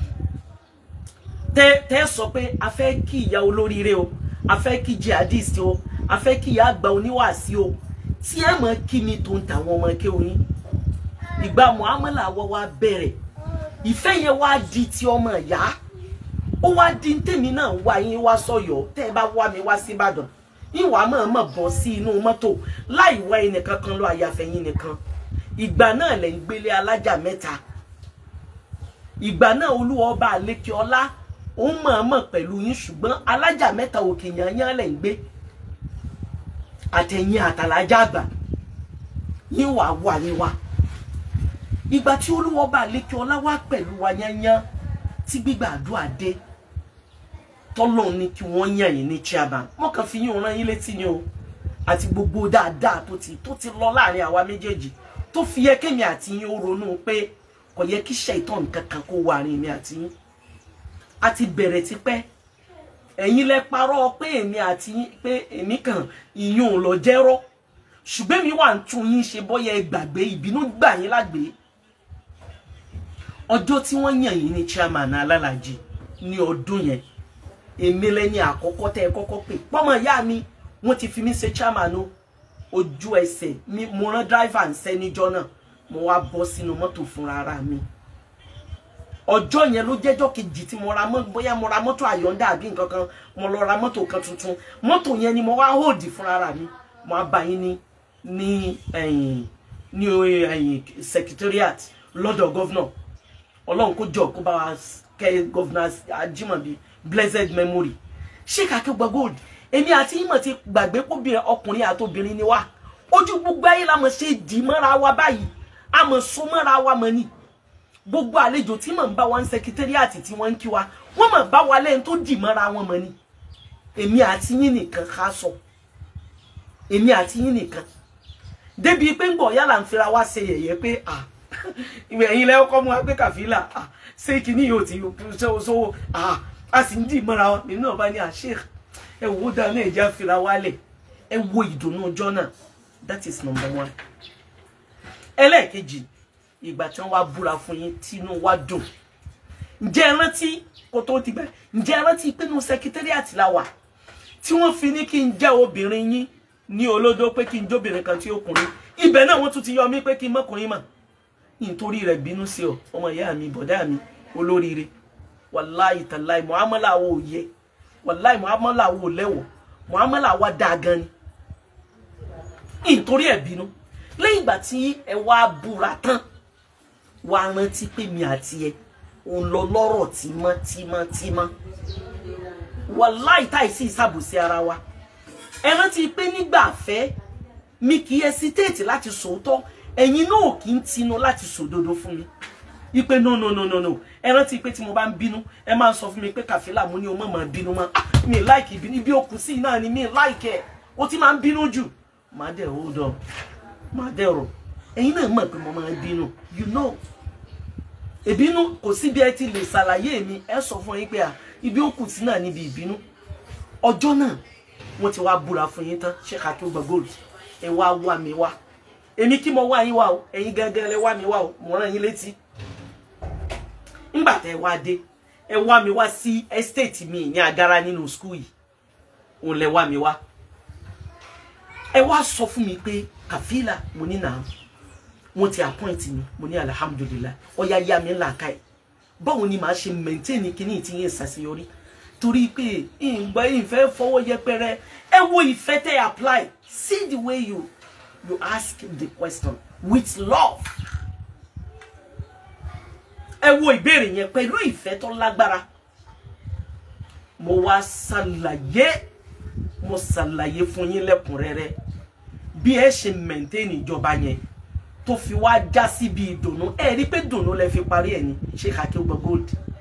tẹ́ tẹ́ sọ pé a fẹ́ kí ìyá olóríire o a fẹ́ kí jihadist o a fẹ́ kí ìyá àgbà oníwàásí o tí ẹ mọ̀ kí mi tó ń tàwọn ọmọ kéwìn ìgbà muamala wọ́ wá bẹ̀rẹ̀ ìfẹ́ yẹn wá di ti ọmọ ìyá ó wá di tèmi náà wá yín wá sọ̀yọ́ tẹ́ ẹ bá wá mi wá sí Ìbàdàn ìwà mọ̀ọ́mọ̀ bọ́ sí inú mọ́tò láì wá ẹnìkan kan lọ àyàfẹ́yìn nìkan ìgbà náà lẹ̀ ń gbélé alájà mẹ́ta ìgbà náà olúwa ọba àlékè ọlá ó mọ̀ọ́mọ̀ pẹ̀lú yín ṣùgbọ́n alájà mẹ́ta òkè yanyan lẹ̀ ń gbé àtẹ̀yìn àtàlájà àgbà yín wà wà ní wa ìgbà tí olúwa ọba àlékè ọlá wá pẹ̀lú wa yanyan tí gbígbà àdúrà dé tọ́lọ́run ní kí wọ́n yàn yín ní chairman wọ́n kàn fi yín rán yín létí ni o àti gbogbo dáadáa tó ti tó ti lọ láàrin àwa méjèèjì tó fi yẹ kémi àti yín ó ronú pé kò yẹ kí ṣèitán kankan kó wà rìn mi àti yín a ti bẹ̀rẹ̀ tipẹ́ ẹ̀yin lẹ parọ́ pé èmi àti yín pé èmi kàn ìyún ò lọ jẹ́rọ́ ṣùgbọ́n mi wà ń tún yín ṣe bọ́yẹ gbàgbé ìbínú gbà yín lágbé ọjọ́ tí wọ́n yàn yín ní chairman alálàjì ní ọdún yẹn èmi lẹ́ni àkọ́kọ́ tẹ́ ẹ kọ́kọ́ pè pọ́mọ ìyá mi wọ́n ti fi mí ṣe chairman o ojú ẹsẹ̀ mi mo rán driver ń sẹ́ níjọ́ náà mo wá bọ́ sínú mọ́tò fúnra ara mi ọjọ́ yẹn ló jẹ́jọ́ kejì tí mo ra mọ́ bóyá mo ra mọ́tò àyọ̀ǹda àbí nǹkan kan mo lọ ra mọ́tò kan tuntun mọ́tò yẹn ni mo wá hold fúnra ara mi mo á bá yín ní ní ẹ̀yìn ní ẹ̀yìn secretariat lọ́dọ̀ gọ́vnọ̀ ọlọ́run kó jọ kó bá wa kẹ́ gọ́vnọ̀ Ajímọ̀bí blessed memory Sheikh Akeugba Gold èmi àti ìmọ̀ ti gbàgbé kóbìnrin ọkùnrin àti obìnrin ni wá ojú gbogbo ayé la mọ̀ ṣe dì mọ́ra wa báyìí a mọ̀ so mọ́ra wa mọ̀ ni gbogbo àlejò tí mọ̀ ń bá wa ń sẹkítẹ́rìàtì tí wọ́n ń kí wa wọ́n mọ̀ bá wa lẹ́yìn tó dì mọ́ra wọn mọ̀ ni èmi àti yín nìkan ká sọ èmi àti yín nìkan débi pé ń bọ̀ yálà ń fira wá ṣe yẹ̀yẹ́ pé à ìwé ẹ̀yin lẹ́yìn kọ́ mu wa pé kàfílà à ṣé kìíní yóò ti sọ́wọ́ à a sì ń dì mọ́ra wọn èmi náà bá ní àṣẹ ẹ wo dáná ẹ̀já fira wálẹ̀ ẹ wo ìdùnnú ọjọ́ náà that is number one ẹlẹ́ẹ̀kejì ìgbà tí wọ́n wá búra fún yín tínú wá dùn ǹjẹ́ ẹ rántí kó tó ti gbà ǹjẹ́ ẹ rántí pé nínú sẹkítẹ́rìàtì la wà tí wọ́n fi ní kí n jẹ́ obìnrin yín ní olódó pé kí n jóbìnrin kan tí ó kùnrin ibẹ̀ náà wọ́n tún ti yọ mí pé kí n mọ́kùnrin mọ̀ nítorí rẹ̀ bínú sí ọ ọmọ ìyá mi bọ̀dá mi olóríire wàláì tàláì muhammadu wo yẹ wàláì muhammadu wo lẹ́wọ̀ muhammadu wa dáa gan ni nítorí ẹ̀ bínú lẹ́yìn ìgbà tí ẹ wá búra tán wá rántí pé mi àti ẹ òun lọ lọ́rọ̀ tímọ́tímọ́tímọ́ wàláì táìsí ìsàbòsí ara wa ẹ rántí pé nígbà fẹ́ mi kì í ẹsitéètì láti sòótọ́ ẹ̀yin náà kì í tinú láti sòdodo fún mi ipe no no no no no ẹ rántí pé tí mo bá ń bínú ẹ máa ń sọ fún mi pé kàfílà mo ní o mọ̀ máa bínú mọ́ ah mi láìkì ìbínú ibi òkú sí náà ni mi láìkì ẹ̀ o ti máa ń bínú jù máa dẹ̀ hold on máa dẹ̀ rọ̀ ẹ̀yin náà mọ̀ pé mo máa ń bínú you know ìbínú kò sí bí ẹ ti lè ṣàlàyé mi ẹ sọ fún yín pé à ibi òkú sí náà níbi ìbínú ọjọ́ náà wọ́n ti wá búra fún yín tán Sheikh Akeugba Gold ẹ wá wá mi wá èmi kí mo wá yín wá o ẹ̀yin gangan lẹ wá mi wá o mo rán yín létí ńgbà tẹ wá dé ẹ wá mi wá sí estate mi ní agara nínú school yìí òun lẹ wá mi wá ẹ wá sọ fún mi pé kàfílà mo ní nà wọn ti appoint mi mo ní alihamudulilayi ọyá yá mi ńlá ká ẹ báwo ni màá ṣe maintain kíní tí yẹn ṣàṣeyọrí torí pé ìgbà ìfẹ́ fọwọ́ yẹpẹrẹ ẹ wo ìfẹ́ tẹ apply see the way you you ask the question with love ẹ wo ìbéèrè yẹn pẹ̀lú ìfẹ́ tó lágbára mo wá ṣàlàyé mo ṣàlàyé fún yín lẹ́kùnrẹ́rẹ́ bí ẹ ṣe maintain ìjọba yẹn tó fi wá já síbi ìdùnnú ẹ rí pé dùnnú lẹ fi parí ẹ ní Sheikh Akeugba Gold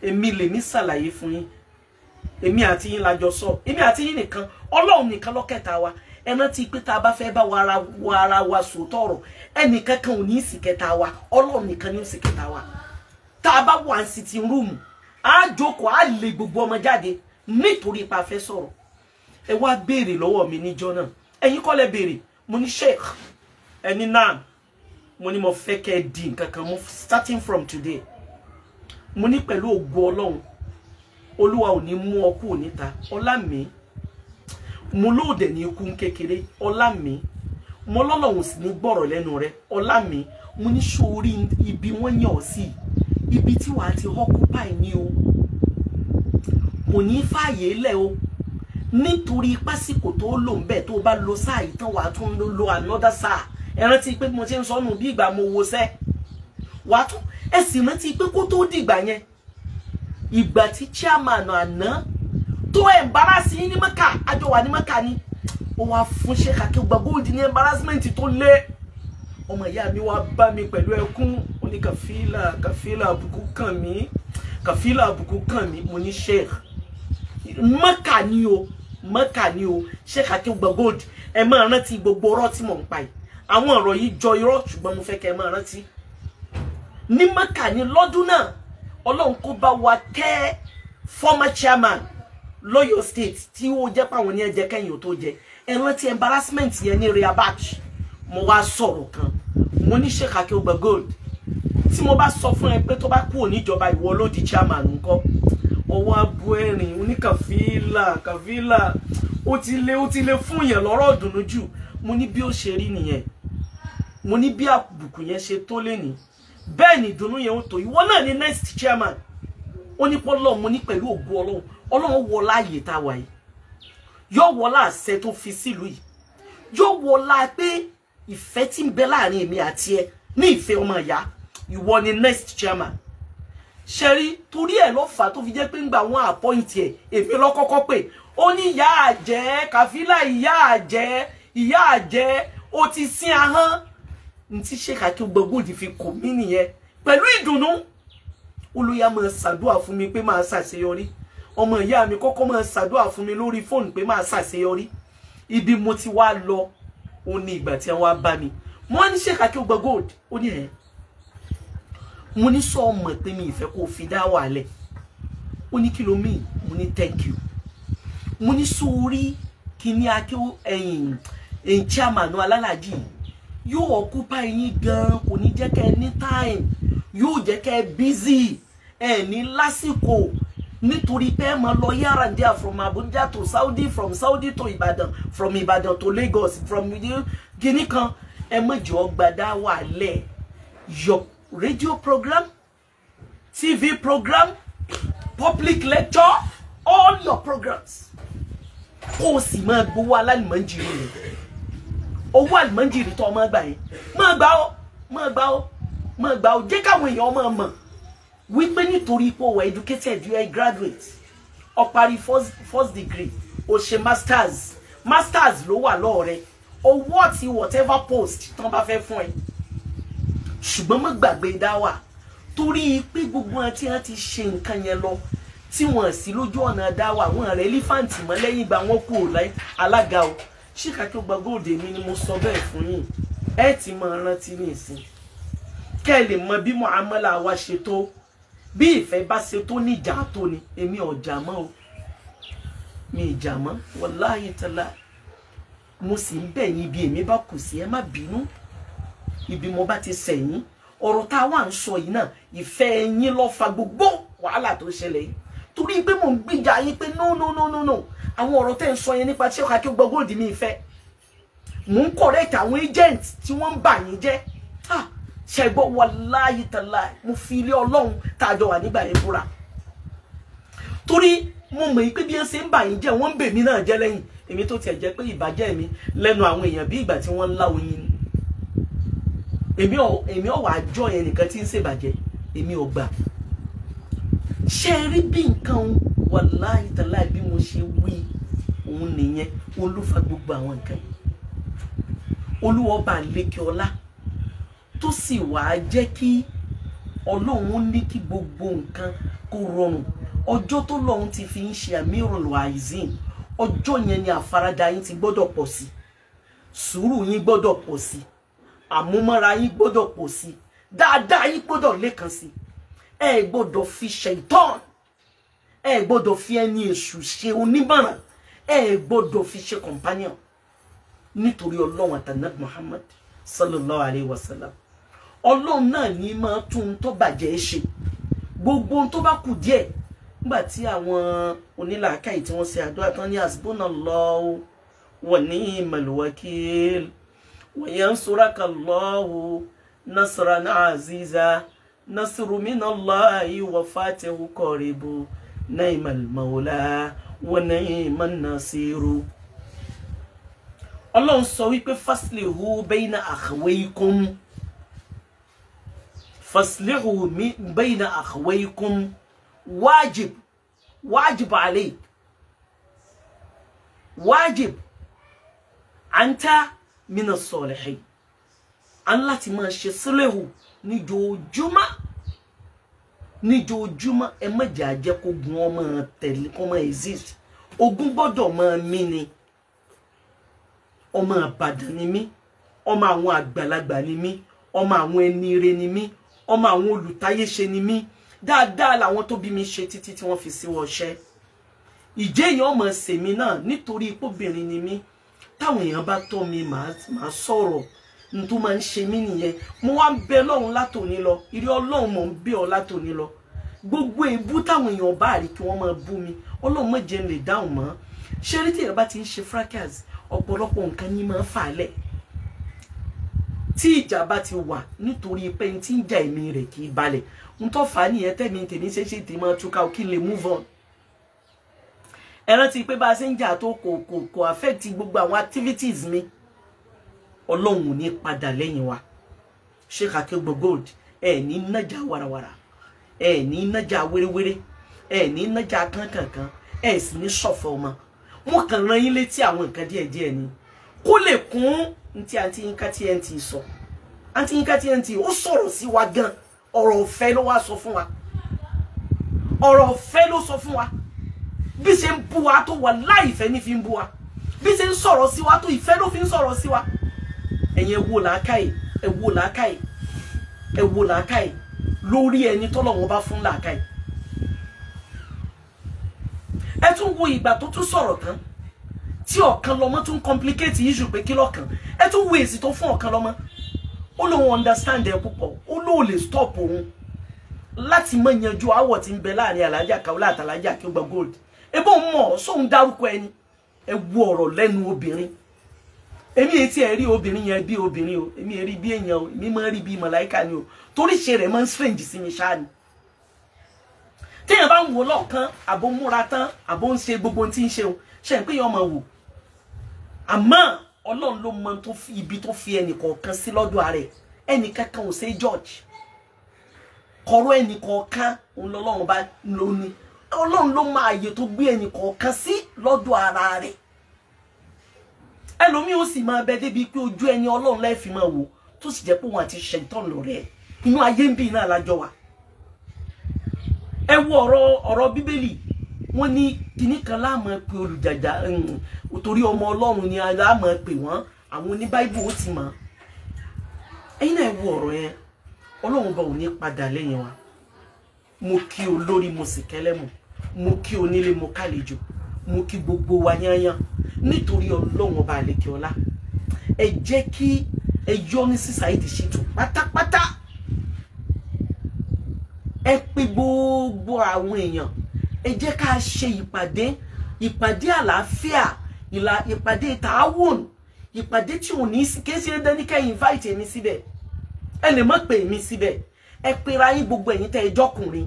èmi lèmi ṣàlàyé fún yín èmi àti yín la jọ sọ èmi àti yín nìkan ọlọ́run nìkan lọ́kẹta wa ẹ rántí pé tá a bá fẹ́ bá wa ara wa ara wa sòótọ́ ọ̀rọ̀ ẹnìkan kan ò ní í sì kẹta wa ọlọ́run nìkan ní í sì kẹta wa tá a bá wà ní sitting room á jókòó á lé gbogbo ọmọ jáde nítorí ipa fẹ́ sọ̀rọ̀ ẹ wá béèrè lọ́wọ́ mi níjọ́ náà ẹ̀yin kọ́ lẹ béèrè mo ní sheikh ẹni náà mo ní mo fẹ́ kẹ́ ẹ di nǹkan kan mo starting from today mo ní pẹ̀lú ògo ọlọ́run olúwa ò ní mú ọ kúrò níta ọlá mi mo lóòdẹ̀ ní ikú kékeré ọlá mi mo lọ́lọ́run sì ní gbọ́rọ̀ lẹ́nu rẹ ọlá mi mo ní sórí ibi wọ́n yàn ọ́ sí ibi tí wàá ti occupy ní o kò ní fààyè lẹ̀ o nítorí pásìkò tó lò ń bẹ̀ tó bá lo sáà yìí tán wàá tún lo another sáà ẹ rántí pé mo ti ń sọnù bí ìgbà mo wo sẹ́ wàá tún ẹ sì rántí pé kó tó dìgbà yẹn ìgbà tí chairman àná tó embarrass yín ní mẹ́kà àjọ wà ní mẹ́kà ni ó wá fún Sheikh Akeugba Gold ní embarrassment tó lé ọmọ ìyá mi wá bá mi pẹ̀lú ẹkún ó ní kàfílà kàfílà àbùkù kàn mí kàfílà àbùkù kàn mí mo ní Sheikh mẹ́kà ni o mẹ́kà ni o Sheikh Akeugba Gold ẹ máa rántí gbogbo ọ̀rọ̀ tí mò ń pa yìí àwọn ọ̀rọ̀ yìí jọ irọ́ ṣùgbọ́n mo fẹ́ kẹ́ ẹ máa rántí ní mẹ́kà ni lọ́dún náà ọlọ́run kó bá wa kẹ́ former chairman lọ́yọ̀ state tí ó jẹ́ pàwọn ní ẹ̀jẹ̀ kẹ́yìn ò tó jẹ ẹ rántí embarrassment yẹn ní rehabach mo wá sọ̀rọ̀ kan mo ní Sheikh Akeugba Gold tí mo bá sọ fún ẹ pé tó bá kú òníjọba ìwọ ló di chairman ńkọ́ ọwọ́ abu ẹ̀rìn oníkàfílà kàfílà ó ti lé ó ti lé fún yẹn lọ́rọ̀ dùnú jù mo ní bí ó ṣe rí nìyẹn mo ní bí àbùkù yẹn ṣe tó lé ní bẹ́ẹ̀ ni ìdùnnú yẹn ó tó ìwọ náà ni next chairman ó ní pọ́lọ́ mo ní pẹ̀lú ògo ọlọ́run ọlọ́run wọ láàyè tá a wà yìí yóò wọ láàṣẹ tó fi sílùú yìí yóò wọ láà pé ìfẹ́ tí ń bẹ láàrin èmi àti ẹ ní ìfẹ́ ọmọ ìyá ìwọ ni next chairman ṣẹ́rí torí ẹ̀ ló fà á tó fi jẹ́ pé ń gba àwọn appoint ẹ̀ èmi lọ́kọ́kọ́ pé ó ní ìyá àjẹ́ kàfílà ìyá àjẹ́ ìyá àjẹ́ ó ti sín ahọ́n ntí Sheikh Akeugba Gold fi kò mí nìyẹn pẹ̀lú ìdùnnú olóyà máa ṣàdúrà fún mi pé máa ṣàṣeyọrí ọmọ ìyá mi kọ́kọ́ máa ṣàdúrà fún mi lórí fóònù pé máa ṣàṣeyọrí ibi mo ti wá lọ ó ní ìgbà tí wọ́n bá mi mo wá ní Sheikh Akeugba Gold ó ní ẹ̀ mo ní sọ ọmọ pé mi ìfẹ́ kó fi dá wà lẹ̀ ó ní kí ló mean mo ní thank you mo ní sórí kíní akéwò ẹ̀yìn ẹ̀yìn chairman alálàjì yóò occupy yín gan kò ní jẹ́ kẹ́ ẹ ní time yóò jẹ́ kẹ́ ẹ busy ẹ ní lásìkò nítorí pé ẹ máa lọ yára díà from Abuja to Saudi from Saudi to Ibadan from Ibadan to Lagos from Guinea kan ẹ mọ̀jọ́ ọgbàdá wà lẹ̀ your radio program TV program public lecture all your programs kó o sì máa gbowó alálùmọ́njìrì rẹ̀ owó àlùmọ́njìrì tó ọmọ gbà yẹn máa gbà ó máa gbà ó máa gbà ó jẹ́ káwọn èèyàn máa mọ̀ wípé nítorí pé o were educated you are a graduate o parí first, first degree o ṣe masters masters ló wà lọ́ọ̀ rẹ owó àti whatever post tán bá fẹ́ fún ẹ ṣùgbọ́n má gbàgbé dáwà torí pé gbogbo wọn tí wọ́n ti ṣe nǹkan yẹn lọ tí wọ́n sì lójú ọ̀nà dáwà wọn rẹ̀ lífàǹtì mọ́ lẹ́yìn ìgbà wọn kú alága o Sheikh Akeugba Gold mi ni mo sọ bẹ́ẹ̀ fún yín ẹ ti máa rántí ní ìsìn kẹ́ ẹ lè mọ bí muamala wa ṣe tó bí ìfẹ́ bá ṣe tó ní ìjà tó ni èmi ọ̀jà mọ́ o mi ìjà mọ́ wàláhì tàlá mo sì ń bẹ̀ yín bí èmi bá kù sí ẹ má bínú ibi mo bá ti sẹ̀yìn ọ̀rọ̀ tá a wà ń sọ yìí náà ìfẹ́ yín ló fa gbogbo wàhálà tó ṣẹlẹ̀ yìí torí pé mò ń gbìjà yín pé no no no no no àwọn ọ̀rọ̀ tẹ́ ń sọ yẹn nípa Sheikh Akeugba Gold mi ìfẹ́ mò ń correct àwọn agent tí wọ́n ń bà yín jẹ́ ṣẹgbọ́ wàláyé tàlá mo fi ilé ọlọ́run tá a jọ wà nígbà yẹn búra torí mo mọ̀ pé bí wọ́n ṣe ń bà yín jẹ́ wọ́n ń bè mí náà jẹ́ lẹ́yìn èmi tó tiẹ̀ jẹ́ pé ìbàjẹ́ mi lẹ́nu àwọn èèyàn bí ìgbà tí wọ́n ń lá oyin ni èmi ò èmi ò wá jọ yẹn nìkan tí ń ṣèbàjẹ́ èmi ò gbà ṣe rí bí nǹkan wàláhì tàláì bí mo ṣe wí òun nìyẹn olúfa gbogbo àwọn nǹkan olúwọba lékè ọlá tó sì wàá jẹ́ kí ọlọ́run ní kí gbogbo nǹkan kó rọrùn ọjọ́ tó lọ́run ti fi ń ṣe amirul aizin ọjọ́ yẹn ni àfaradà yín ti gbọ́dọ̀ pọ̀ sí sùúrù yín gbọ́dọ̀ pọ̀ sí àmúmọ́ra yín gbọ́dọ̀ pọ̀ sí dáadáa yín gbọ́dọ̀ lékan sí ẹ gbọ́dọ̀ fi ṣaitan ẹ gbọ́dọ̀ fi ẹni èṣù ṣe onímọ̀ràn ẹ gbọ́dọ̀ fi ṣe companion nítorí ọlọ́run àtànàbí Muhammad sallallahu alayhi wa sallam ọlọ́run náà ní máa tún tó bàjẹ́ ṣe gbogbo ohun tó bá kù díẹ̀ nígbà tí àwọn onílàákàyè tí wọ́n ṣe àdúrà tán ní hasbunallahu wa ni'mal wakil wa yansuraka-Allahu nasran aziza nasru minallahi wa fatihu qaribu ni'mal mawla wa ni'man nasiru ọlọ́run sọ wípé faslihu bayna akhawaykum faslihu bayna akhawaykum wajib wajib alayk wajib anta min as-salihin an láti máa ṣe sílẹ̀hù níjojúmọ́ níjojúmọ́ ẹ má jẹ́ àjẹ́ kó gun ọmọ tẹ̀lé kó máa exist ogun gbọ́dọ̀ máa mí ni ọmọ àbàdàn ni mí ọmọ àwọn àgbàlagbà ni mí ọmọ àwọn ẹni ire ni mí ọmọ àwọn olùtayéṣe ni mí dáadáa làwọn tó bí mi ṣe títí tí wọ́n fi sí wọṣẹ́ ìjẹ́ èèyàn ọmọ sèmi náà nítorí ipóbìnrin ni mí táwọn èèyàn bá tọ́ mi màá sọ̀rọ̀ n tó máa ń ṣe mí nìyẹn mo wá ń bẹ lọ́run látòní lọ ìrí ọlọ́run mọ̀ ń bẹ ọ látòní lọ gbogbo èébú táwọn èèyàn bá rí kí wọ́n máa bú mi ọlọ́run mọ̀ jẹ́ ń lè dáhùn mọ́ ṣé rí tí èèyàn bá ti ń ṣe fracas ọ̀pọ̀lọpọ̀ nǹkan ní máa ń fà á lẹ̀ tí ìjà bá ti wà nítorí pé n tí ń jà èmi rẹ̀ kì í balẹ̀ n tó fà á nìyẹn tẹ̀mí tèmi ṣe ṣe tèmi máa túká kí n lè move on ẹ rántí pé bá a ṣe ń jà tó kò kò kò affect gbogbo àwọn activities mi ọlọ́run ò ní padà lẹ́yìn wa Sheikh Akeugbo Gold ẹ ní nájà warawara ẹ ní nájà wéréwéré ẹ ní nájà kankankan ẹ sì ní ṣọ̀fọ̀ ọmọ wọn kàn rán yín létí àwọn nǹkan díẹ̀díẹ̀ ni kó lè kún ntí àǹtí yínká TNT sọ àǹtí yínká TNT ó sọ̀rọ̀ sí wa gan ọ̀rọ̀ ọ̀fẹ́ ló wá sọ fún wa ọ̀rọ̀ ọ̀fẹ́ ló sọ fún wa bí ṣe ń bú wa tó wà láìfẹ́ ní fi ń bú wa bí ṣe ń sọ̀rọ̀ sí wa tó ìfẹ́ ló fi ń sọ̀rọ̀ sí wa ẹ̀yin ẹ wo làákàyè ẹ wo làákàyè ẹ wo làákàyè lórí ẹni tọ́lọ́run bá fún làákàyè ẹ tún wo ìgbà tó tún sọ̀rọ̀ tán tí ọ̀kan lọ́mọ tún complicate issue pé kí lọ́kàn ẹ tún wo èsì tó fún ọ̀kan lọ́mọ ó lóun understand ẹ púpọ̀ ó lóun lè stop òun láti mọ yanjú àwọ̀ tí ń bẹ láàrin alájà Kaola àtàlájà Akeugbo Gold ebó mọ̀ sóun dárúkọ ẹni ẹ wo ọ̀rọ̀ lẹ́nu obìnrin èmi etí ẹ rí obìnrin yẹn bí obìnrin o èmi ẹ rí bí èèyàn o èmi máa ń rí bí màláìka ni o torí ṣe rẹ̀ máa ń strange sí mi ṣáà ni téèyàn bá ń wò lọ́ọ̀kan àbó múra tán àbó ń ṣe gbogbo tí ń ṣe o ṣe ń pé yẹn ọmọ wò àmọ́ ọlọ́run ló mọ tó fi ibi tó fi ẹnì kọ̀ọ̀kan sí lọ́dọ̀ rẹ̀ ẹnì kankan ò ṣe George kọ̀rọ̀ ẹnì kọ̀ọ̀kan òun lọ́lọ́run bá ló ní ọlọ́run ló mọ àyè tó gbé ẹnì kọ̀ọ̀kan sí lọ́dọ̀ ara rẹ̀ ẹlòmíì ó sì máa bẹ débi pé ojú ẹni ọlọ́run lẹ́ẹ̀fì máa wò tó sì jẹ́ pé òun àti ṣẹ̀tàn lọ́rẹ́ inú ayé ń bì náà lájọ wa ẹ wo ọ̀rọ̀ ọ̀rọ̀ bíbélì wọ́n ní kinní kan láàmú pé olùjàjà torí ọmọ ọlọ́run ni láàmú pé wọ́n àwọn oní báíbù ó ti mọ̀ ẹ̀yin náà ẹ wo ọ̀rọ̀ yẹn ọlọ́run bá ò ní padà lẹ́yìn wa mo kí olórí mo sì kẹ́lẹ́mù mo kí onílé mo kálejò mo kí gbogbo wa yányán nítorí ọlọ́run ọba àlekè ọlá ẹ jẹ́ kí ẹ yọ ní sí Saheed Shittu pátápátá ẹ pè gbogbo àwọn èèyàn ẹ jẹ́ ká ṣe ìpàdé ìpàdé àlàáfíà ìpàdé tààwùn ìpàdé tí ò ní kí ṣe dání ká invite mi síbẹ̀ ẹ lè má pè mí síbẹ̀ ẹ pera yín gbogbo ẹ̀yin tẹ́ ẹ jọkùnrin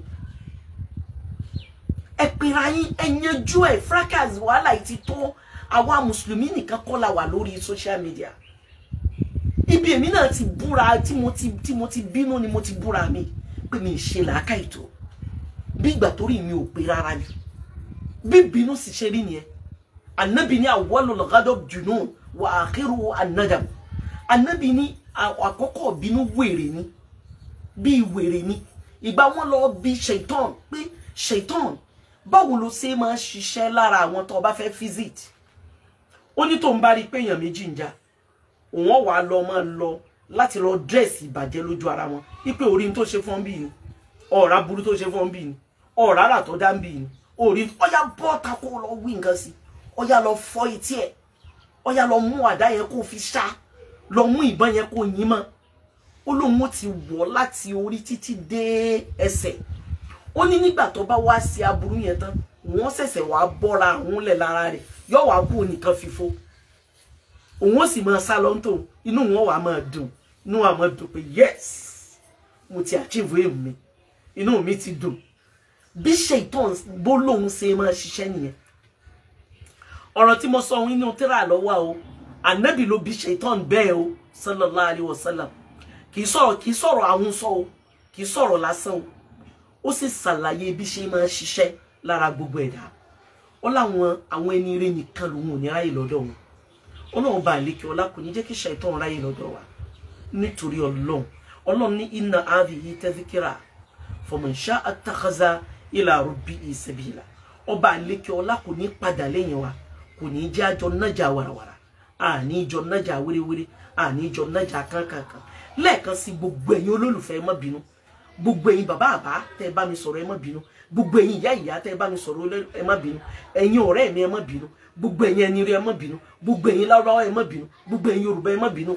ẹ pera yín ẹ yanjú ẹ fracas wàhálà yìí ti tó àwa mùsùlùmí nìkan kọ́ la wà lórí social media ibi èmi náà ti búra tí mo ti tí mo ti bínú ni mo ti búra mi pé mi ṣe làákà ètò bí ìgbà tó rí mi ò pé rárá ni bí bínú sì ṣe rí nìyẹn anabi ní awwalul ghadab junun wa akhiru an-nadam anabi ní àkọ́kọ́ bínú wèrè ni bí wèrè ni ìgbà wọn lọ bí ṣèitán pé ṣèitán báwo ló ṣe máa ṣiṣẹ́ lára àwọn tó bá fẹ́ visit ó ní tóun bá rí i pé èèyàn méjì ń jà òun wàá lọ máa lọ láti lọ dírẹ́sì ìbàjẹ́ lójú ara wọn wípé orí tó ṣe fún bí ni ọ̀rá burú tó ṣe fún bí ni ọ̀rá rà tó dá ń bí ni orí ọ̀yà bọ́ọ̀ta kó lọ wí nǹkan sí ọ̀yà lọ fọ́ etí ẹ̀ ọ̀yà lọ mú àdá yẹn kó fi ṣá lọ mú ìbọn yẹn kó yín mọ́ ó lóun ó ti wọ̀ láti orí títí dé ẹsẹ̀ ó ní nígbà tó bá wá sí aburú yẹn tán wọ́n ṣẹ̀ṣẹ̀ wá bọ́ra àwọn lẹ̀ lára rẹ̀ yóò wá kú nìkan fífó òun ó sì máa sá lọ tó inú wọn wà máa dùn inú wa máa dùn pé yes mo ti achieve aim mi inú mi ti dùn bí ṣètọ́n bó lóun ṣe máa ṣiṣẹ́ nìyẹn ọ̀rọ̀ tí mo sọ nínú tíra lọ́wọ́ o ànábì ló bí ṣètọ́n bẹ́ẹ̀ o sallallahu alayhi wa sallam kì í sọ̀rọ̀ kì í sọ̀rọ̀ àwọn sọ o kì í sọ̀rọ̀ lásán o ó sì ṣàlàyé bí ṣe máa ṣiṣẹ́ lára gbogbo ẹ̀dá ó láwọn àwọn ẹni eré nìkan lòun ò ní ráyè lọ́dọ̀ wọn ọlọ́run bá àlékè ọlá kò ní jẹ́ kí ṣàìtàn ráyè lọ́dọ̀ wa nítorí ọlọ́run ọlọ́run ní inna hadhihi tadhkira faman sha'a ittakhadha ila rabbihi sabila ọba àlékè ọlá kò ní padà lẹ́yìn wa kò ní jẹ́ àjọ nájà warawara àní ìjọ nájà wéréwéré àní ìjọ nájà kankankan lẹ́ẹ̀kan sí gbogbo ẹ̀yin olólùfẹ́ ẹ má bínú gbogbo ẹ̀yin bàbá àbá tẹ́ ẹ bá mi sọ̀rọ̀ ẹ má bínú gbogbo ẹ̀yin ìyá ìyá tẹ́ ẹ bá mi sọ̀rọ̀ ẹ má bínú ẹ̀yin ọ̀rẹ́ mi ẹ má bínú gbogbo ẹ̀yin ẹni rí ẹ má bínú gbogbo ẹ̀yin lárúbáwá ẹ má bínú gbogbo ẹ̀yin yorùbá ẹ má bínú.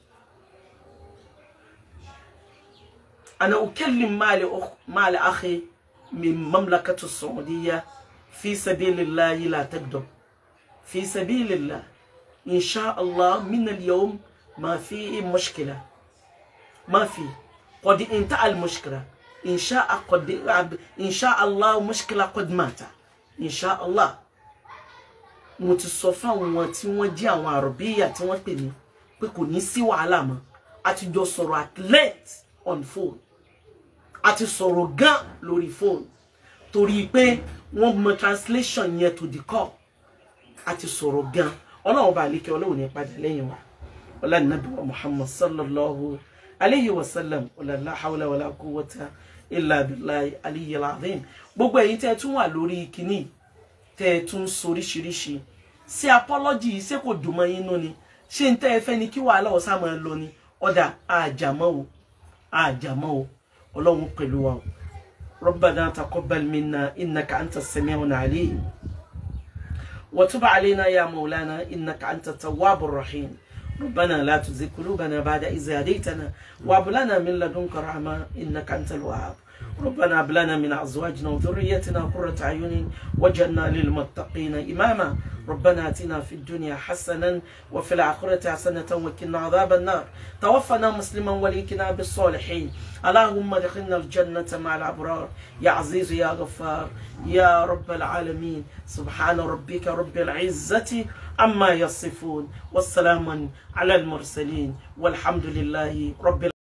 ana ukellim maali maali akhi min mamlakatu saudiya fi sabilillahi la tagdab fi sabilillah insha allah min al-yawm ma fi mushkila ما في قد انتهى المشكلة إن شاء قد إن شاء الله مشكلة قد مات إن شاء الله mo ti sọ fáwọn tí wọ́n jẹ́ àwọn àròbíyà tí wọ́n pè mí pé kò ní sí wàhálà mọ́ a ti jọ sọ̀rọ̀ at length on phone a ti sọ̀rọ̀ gan lórí phone torí pé wọ́n mọ translation yẹn to the call a ti sọ̀rọ̀ gan ọlọ́run bá àlékè ọlọ́run ní padà lẹ́yìn wa ọlá nàbí wa muhammad sallallahu alayhi wa sallam la hawla wala quwwata illa billahi aliyyil azim gbogbo ẹ̀yin tẹ́ tún wà lórí kíní tẹ́ tún soríṣiríṣi ṣé apology ṣé kò dùn mọ́ yín nú ni ṣé ń tẹ́ ẹ fẹ́ ni kí wàhálà ọ̀sá máa lọ ni ọ̀dà àjàmọ́ o àjàmọ́ o ọlọ́run pẹ̀lú wa o rabbana taqabbal minna innaka anta sami'un alim wa tub alayna ya maulana innaka anta tawwabur rahim ربنا لا تزغ قلوبنا بعد إذ هديتنا وهب لنا من لدنك رحمة إنك أنت الوهاب ربنا هب لنا من أزواجنا وذريتنا قرة أعين واجعلنا للمتقين إماما ربنا آتنا في الدنيا حسنا وفي الآخرة حسنة وقنا عذاب النار توفنا مسلما وليكنا بالصالحين اللهم ادخلنا الجنة مع الأبرار يا عزيز يا غفار يا رب العالمين سبحان ربك رب العزة عما يصفون والسلام على المرسلين والحمد لله رب